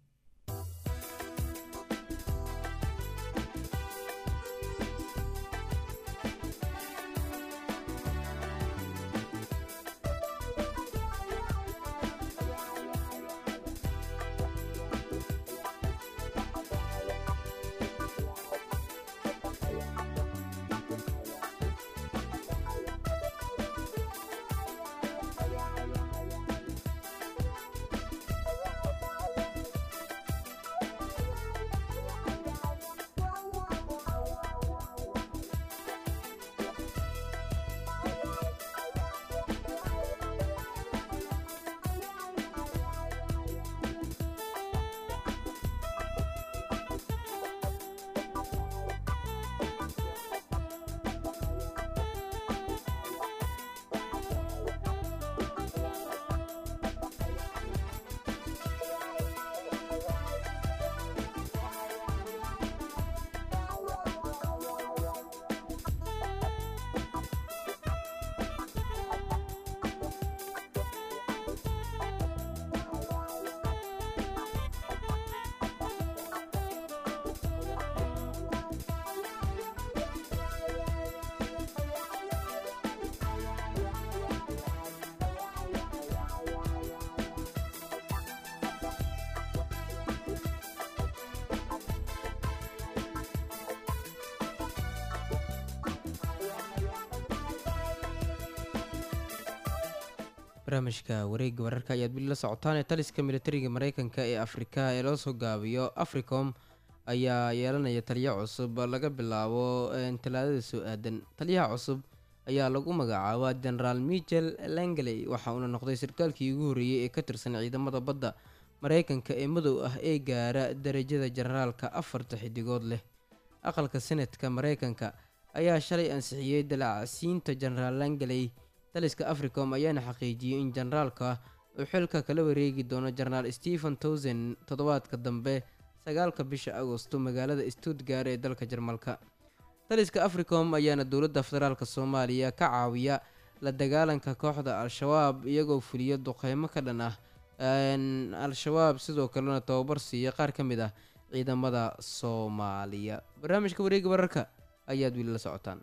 barnaamijka wareegga wararka ayaad weli la socotaan ee taliska militariga mareykanka ee afrika ee loo soo gaabiyo africom ayaa yeelanaya taliyo cusub laga bilaabo talaadada soo aadan taliyaha cusub ayaa lagu magacaabaa genaraal michel langley waxa uuna noqday sarkaalkii ugu horreeyey ee ka tirsan ciidamada badda mareykanka ee madow ah ee gaara darajada generaalka afarta xidigood leh aqalka senatka mareykanka ayaa shalay ansixiyey dalacsiinta genaraal langley taliska africom ayaana xaqiijiyey in generaalka uu xilka kala wareegi doono genaraal stephen towson toddobaadka dambe sagaalka bisha agosto magaalada stuttgart ee dalka jarmalka taliska africom ayaana dowladda federaalk soomaaliya ka caawiya la dagaalanka kooxda al-shabaab iyagoo fuliya duqeymo ka dhan ah al-shabaab sidoo kalena tababar siiya qaar ka mid ah ciidamada soomaaliya barnaamijka wareega wararka ayaad weli la socotaan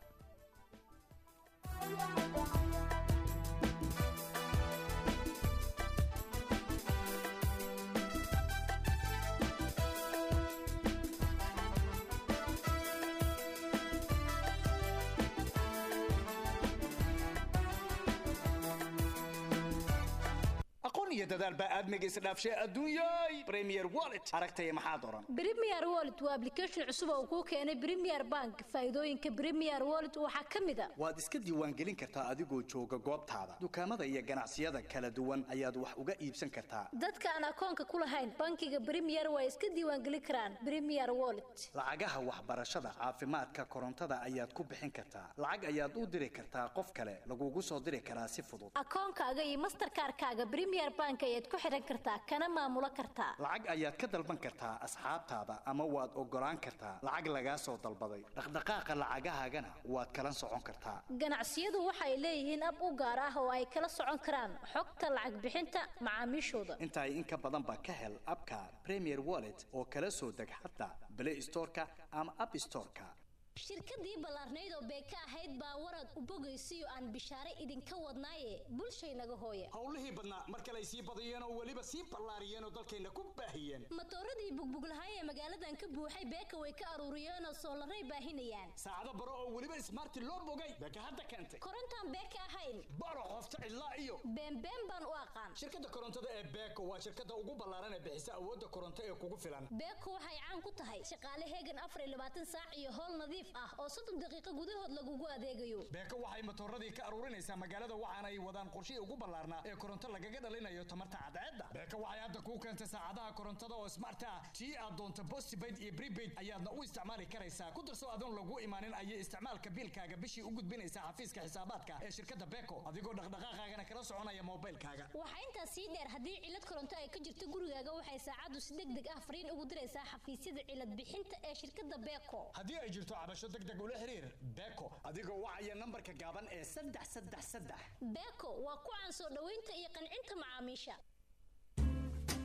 aqoon iyo dadaal baa aadmiga isdhaafshay adduunyay premier wallet aragtaya maxaad oran
Premier Wallet waa application cusub oo kuu keenay Premier Bank. Faa'iidooyinka Premier Wallet waxaa ka mid ah
waad iska diiwaangelin kartaa adigoo jooga goobtaada dukaamada iyo ganacsiyada kala duwan ayaad wax uga iibsan kartaa
dadka aan akoonka ku lahayn bankiga Premier waa iska diiwaangelin karaan Premier Wallet.
lacagaha waxbarashada caafimaadka korontada ayaad ku bixin kartaa lacag ayaad u diri kartaa qof kale lagugu soo diri karaa si fudud
akoonkaaga iyo mastercard-kaaga Premier Bank ayaad ku xiran kartaa kana maamulo kartaa
lacag ayaad ka dalban kartaa asxaabtaada ama waad ogolaan kartaa lacag lagaa soo dalbaday dhaqdhaqaaqa lacagahaagana waad kala socon kartaa
ganacsiyadu waxay leeyihiin ab u gaar ah oo ay kala socon karaan xogta lacag bixinta macaamiishooda
intaa in ka badan ba ka hel abka premier wallet oo kala soo deg xataa play storeka ama app storeka
shirkadii ballaarnayd oo beeka ahayd baa warad u bogaysiyo aan bishaare idinka wadnaaye bulshaynaga hooya
howlihii badnaa mar kale ay sii badiyeen oo weliba sii ballaariyeen oo dalkayna ku baahiyeen
matooradii bugbuglahay ee magaaladan ka buuxay beeka way ka aruuriyeen oo soolaray baahinayaan
saacado baro oo weliba ismaarti loo bogay beeka hadda keentay
korontaan beeka ahayn
baro qofta cidlaa iyo
beenbeen baan u aqaan
shirkadda korontada ee beeko waa shirkadda ugu ballaaran ee bixisa awoodda koronto ee kugu filan
beeko waxay caan ku tahay shaqaale heegan afar iyo labaatan saac iyo howl nadiif ah oo soddon daqiiqo gudahood lagugu adeegayo
beeko waxay matooradii ka aruurinaysaa magaalada waxaana ay wadaan qorshihii ugu ballaarnaa ee koronto lagaga dhalinayo tamarta cadceedda beeko waxay hadda kuu keentay saacadaha korontada oo smart ah tii aad doonto postpaid iyo prepaid ayaadna u isticmaali karaysaa ku darso adoon lagu imaanin ayay isticmaalka biilkaaga bishii u gudbinaysaa xafiiska xisaabaadka ee shirkadda beeko adigoo dhaqdhaqaaqaagana kala soconaya moobilkaaga
waxaa intaas sii dheer haddii cilad koronto ay ka jirto gurigaaga waxay saacaddu si deg deg ah fariin ugu diraysaa xafiisyada cilad bixinta ee shirkadda beeko
haddii ay jirto cabasho deg deg ula xiriir beeko adigoo wacaya nambarka gaaban ee saddex saddex saddex
beeko waa ku caan soo dhoweynta iyo qancinta macaamiisha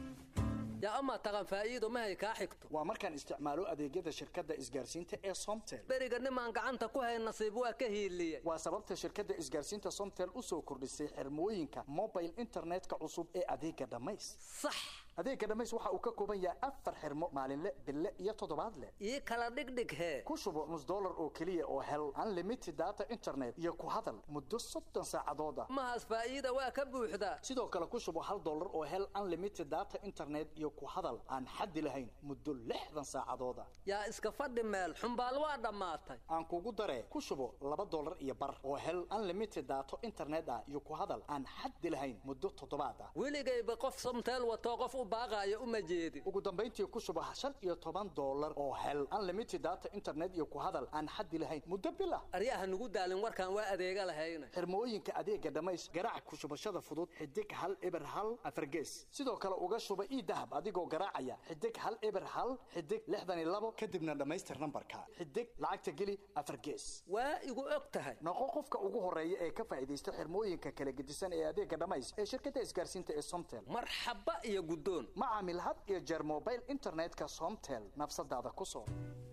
yaa amaa taqan faa'iido mahay kaa xigto
waa markaan isticmaalo adeegyada shirkadda isgaarsiinta ee somtel
beriga nimaan gacanta ku hayn nasiib waa ka hiiliyey
waa sababta shirkadda isgaarsiinta somtel u soo kordhisay xirmooyinka mobile internetka cusub ee adeega dhammays
sax
adeega dhammays waxa uu ka kooban yahay afar xirmo maalinle bille iyo toddobaadle
ii kala dhigdhig hee
ku shubo nus dollar oo keliya oo hel unlimited data internet iyo ku hadal muddo soddon saacadooda
mahaas faa'iida waa ka buuxdaa
sidoo kale ku shubo hal dollar oo hel unlimited data internet iyo ku hadal aan xaddi lahayn muddo lixdan saacadooda
yaa iska fadhi meel xumbaal waa dhammaatay
aan kugu daree ku shubo laba dollar iyo bar oo hel unlimited data internet ah iyo ku hadal aan xaddi lahayn muddo toddobaad ah
weligayba qof somteel watoo qof u baaqaayo uma jeedin
ugu dambayntii ku shubo shan iyo toban dollar oo hel unlimited data internet iyo ku hadal aan xaddi lahayn muddo bil ah
aryaha nugu daalin warkaan waa adeega lahayna
xirmooyinka adeega dhammays garaac ku shubashada fudud xidig hal eber hal afargees sidoo kale uga shuba ii dahab adigoo garaacaya xidig hal eber hal xidig lixdan iyo labo kadibna dhammaystir nambarka xidig lacagta geli afargees
waa igu og tahay
noqo qofka ugu horeeya ee ka faa'iidaysta xirmooyinka kala gedisan ee adeega dhammays ee shirkadda isgaarsiinta ee somtel
marxaba iyo guddoon
ma caamil had iyo jeer mobile internetka somtel nafsadaada ku soo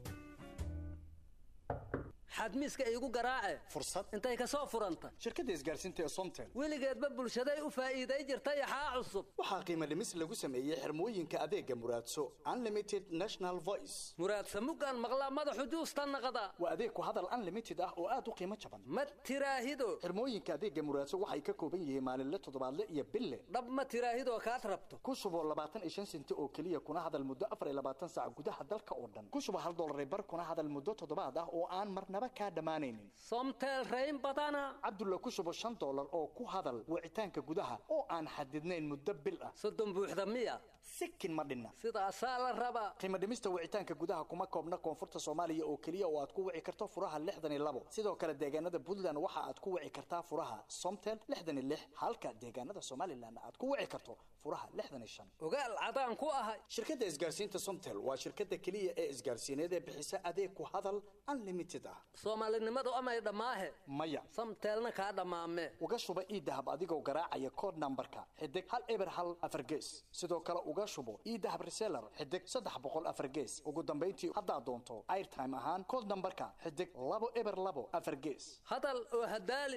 xadmiiska iigu garaace
fursad
intay ka soo furanta
shirkadda isgaarsiinta ee somtel
weligeedba bulshaday u faa'iiday jirtay axaa cusub
waxaa qiimo dhimis lagu sameeyey xirmooyinka adeega muraadso unlimited national voice
muraadsa mugaan maqlaa madaxu juusta naqda
waa adeeg ku hadal unlimited ah oo aad u qiimo jaban
ma tiraahido
xirmooyinka adeega muraadso waxay ka kooban yihiin maalinle toddobaadle iyo bille
dhab ma tiraahidoo kaad rabto
ku shubo labaatan iyo shan senti oo keliya kuna hadal muddo afar iyo labaatan saac gudaha dalka oo dhan ku shubo hal dollar bar kuna hadal muddo toddobaad ah oo aan marnaba kaa dhammaanaynin
somtel rayn badana
cabdulla ku shubo shan dollar oo ku hadal wicitaanka gudaha oo aan xadidnayn muddo bil ah
soddon buuxda miya
sikin ma dhinna
sidaasaa la rabaa
qiimo dhimista wicitaanka gudaha kuma koobna koonfurta soomaaliya oo keliya oo aad ku wici karto furaha lixdan iyo labo sidoo kale deegaanada puntland waxa aad ku wici kartaa furaha somtel lixdan iyo lix halka deegaanada somalilan aad ku wici karto furaha lixdan iyo shan
ogaal cadaan ku ahay
shirkadda isgaarsiinta somtel waa shirkadda keliya ee isgaarsiineed ee bixisa adeeg ku hadal unlimited ah
soomaalinimadu amay dhammaahe
maya
samteelna kaa dhammaame
uga shuba ii dahab adigoo garaacaya kood nambarka xidig hal eber hal afar gees sidoo kale uga shubo ii dahab reseller xidig saddex boqol afar gees ugu dambayntii haddaad doonto airtime ahaan kood nambarka xidig labo eber labo afar gees
hadal oo hadaali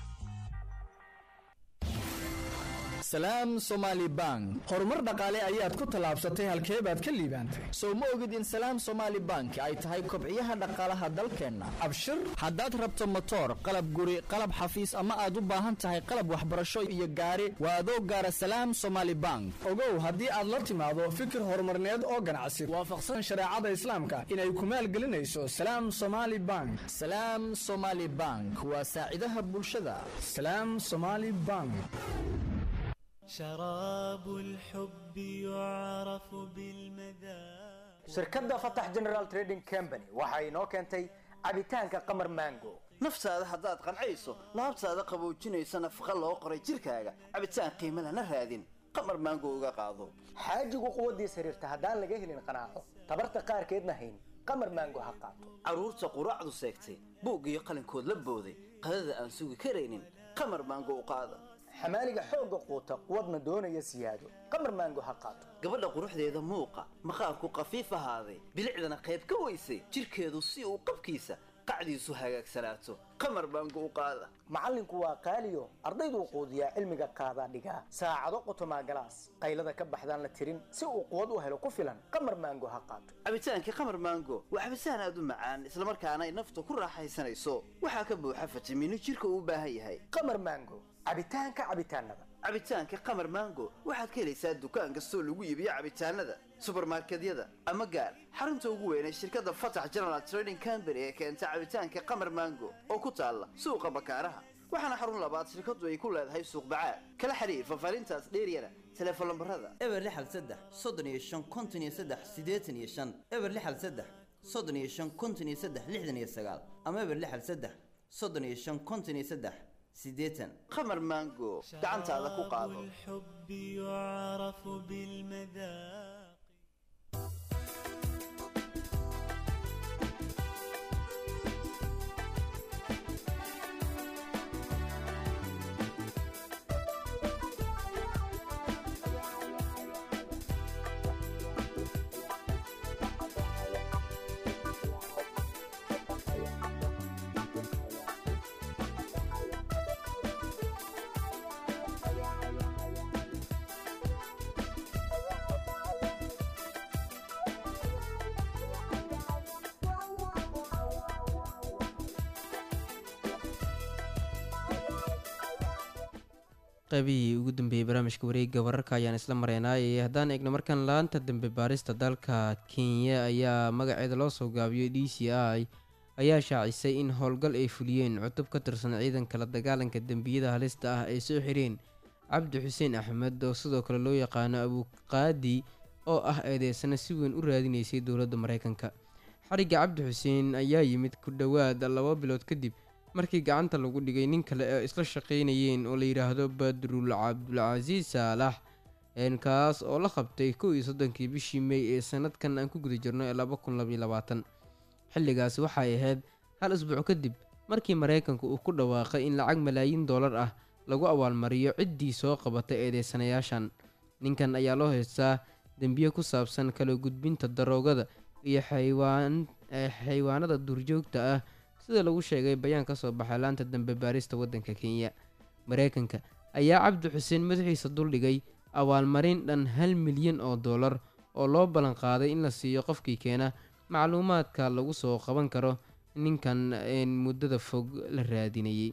salaam somaali bank
horumar dhaqaale ayaad ku tallaabsatay halkee baad ka liibaantay
sow ma ogid in salaam somaali bank ay tahay kobciyaha dhaqaalaha dalkeenna
abshir
haddaad rabto motoor qalab guri qalab xafiis ama aad u baahan tahay qalab waxbarasho iyo gaari waa adoo gaara salaam somaali bank
ogow haddii aad la timaado fikir horumarneed oo ganacsi waafaqsan shareecada islaamka inay ku maalgelinayso salaam somaali bank
salaam somaali bank waa saacidaha bulshada
salaam somaali bank
شراب الحب يعرف بالمذاق
shirkadda fatax general trading company waxa inoo keentay cabitaanka qamar mango
naftaada haddaad qancayso laabtaada qaboojinaysa nafaqa loo qoray jirkaaga cabitaan qiimo lana raadin qamar maango uga qaado
xaajigu quwaddiis xiriirta haddaan laga helin qanaaco tabarta qaarkeedna hayn qamar mango ha qaato
carruurta quraacdu seegtay buug iyo qalinkood la booday qadada aan sugi karaynin qamar maango u qaada
xamaaliga xoogga quuta quwadna doonaya siyaado qamar maango ha qaato
gabadha quruxdeeda muuqa maqaarku qafiif ahaaday bilicdana qayb ka weysay jirkeedu si uu qabkiisa qacdiisu hagaagsanaato qamar maango u qaada
macallinku waa qaaliyo ardayduu quudiyaa cilmiga qaadaa dhigaa saacado qotomaa galaas qaylada ka baxdaan la tirin si uu quwad u helo ku filan qamar maango ha qaato
cabitaankii qamar maango waa cabitaan aad u macaan islamarkaana ay nafta ku raaxaysanayso waxaa ka buuxa fitamiino jirka uu u baahan yahay
qamar maango cabitaanka cabitaanada
cabitaanka qamar maango waxaad ka helaysaa dukaan kastoo lagu iibiyo cabitaanada subarmarkedyada ama gaar xarunta ugu weyn ee shirkadda fatax general trading company ee keenta cabitaanka qamar maango oo ku taalla suuqa bakaaraha waxaana xarun labaad shirkaddu ay ku leedahay suuq bacaad kala xiriir fafaarintaas dheeryana teleefon lambarada
eber lixal saddex soddon iyo shan konton iyo saddex siddeetan iyo shan eber lixal saddex soddon iyo shan konton iyo saddex lixdan iyo sagaal ama eber lixal saddex soddon iyo shan konton iyo saddex siddeetan
qamar maango gacantaada ku qaado
الحب يعرف بالمذاق
qaybihii ugu dambeeyey barnaamijka wareegga wararka ayaan isla mareynaayay haddaan eegno markan laanta dambe baarista dalka kenya ayaa magaceeda loo soo gaabiyey d c i ayaa shaacisay in howlgal ay fuliyeen cutub ka tirsan ciidanka la dagaalanka dembiyada halista ah ay soo xireen cabdi xuseen axmed oo sidoo kale loo yaqaano abuqaadi oo ah eedeysana si weyn u raadineysay dowladda mareykanka xarigga cabdi xuseen ayaa yimid ku dhowaad laba bilood kadib markii gacanta lagu dhigay nin kale ee isla shaqeynayeen oo la yidhaahdo badrul cabdulcasiis saalax kaas oo la qabtay kow iyo soddonkii bishii mey ee sanadkan aan ku guda jirno ee laba kun labaiyo labaatan xilligaasi waxay ahayd hal isbuuc kadib markii mareykanku uu ku dhawaaqay in lacag malaayiin doolar ah lagu abaalmariyo ciddii soo qabatay eedeysanayaashan ninkan ayaa loo haystaa dembiye ku saabsan kala gudbinta daroogada iyo xaywaan xaywaanada duurjoogta ah sida lagu sheegay bayaan ka soo baxay laanta dambe baarista waddanka kenya mareykanka ayaa cabdi xuseen madaxiisa duldhigay abaalmarin dhan hal milyan oo dollar oo loo ballan qaaday in la siiyo qofkii keena macluumaadka lagu soo qaban karo ninkan muddada fog la raadinayay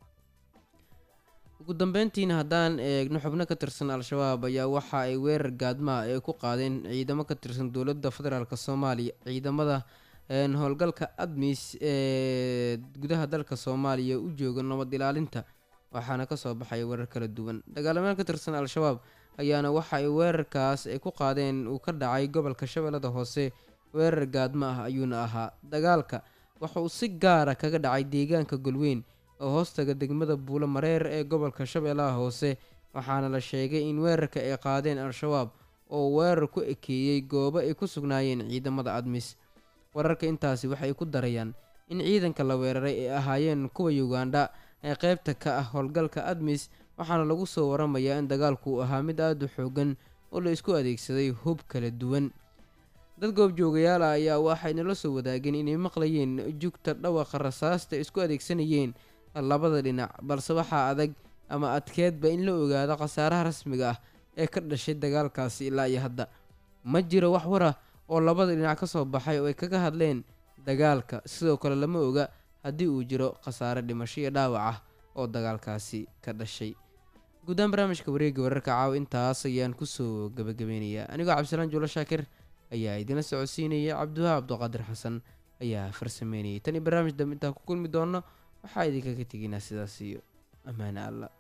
ugu dambeyntiina haddaan eegno xubno ka tirsan al-shabaab ayaa waxa ay weerar gaadmaha ay ku qaadeen ciidamo ka tirsan dowladda federaalk soomaaliya ciidamada howlgalka admis ee gudaha dalka soomaaliya u jooga nabad ilaalinta waxaana kasoo baxay weerar kala duwan dagaalamaan ka tirsan al-shabaab ayaana waxa ay weerarkaas ay ku qaadeen uu ka dhacay gobolka shabeellada hoose weerar gaadma ah ayuuna ahaa dagaalka waxa uu si gaara kaga dhacay deegaanka golweyn oo hoostaga degmada buulo mareer ee gobolka shabeellaha hoose waxaana la sheegay in weerarka ay qaadeen al-shabaab oo weerar ku ekeeyey goobo ay ku sugnaayeen ciidamada admis wararka intaasi waxay ku darayaan in ciidanka la weeraray ay ahaayeen kuwa ugandha ee qeybta ka ah howlgalka admis waxaana lagu soo waramayaa in dagaalku uu ahaa mid aada u xoogan oo la isku adeegsaday hub kala duwan dad goobjoogayaal ah ayaa waxay nala soo wadaageen inay maqlayeen jugta dhawaqa rasaasta isku adeegsanayeen labada dhinac balse waxaa adag ama adkeedba in la ogaado khasaaraha rasmiga ah ee ka dhashay dagaalkaasi ilaa iyo hadda ma jiro wax war ah oo labada dhinac ka soo baxay oo ay kaga hadleen dagaalka sidoo kale lama oga haddii uu jiro khasaare dhimasho iyo dhaawac ah oo dagaalkaasi ka dhashay guudahaan barnaamijka wareegga wararka caawa intaas ayaan kusoo gabagabeynayaa anigoo cabdisalaan juulo shaakir ayaa idinla socodsiinaya cabdiwaha cabduqaadir xasan ayaa farsameynayay tan iyo barnaamij dambe intaan ku kulmi doono waxaa idinkaga tegaynaa sidaas iyo ammaane alla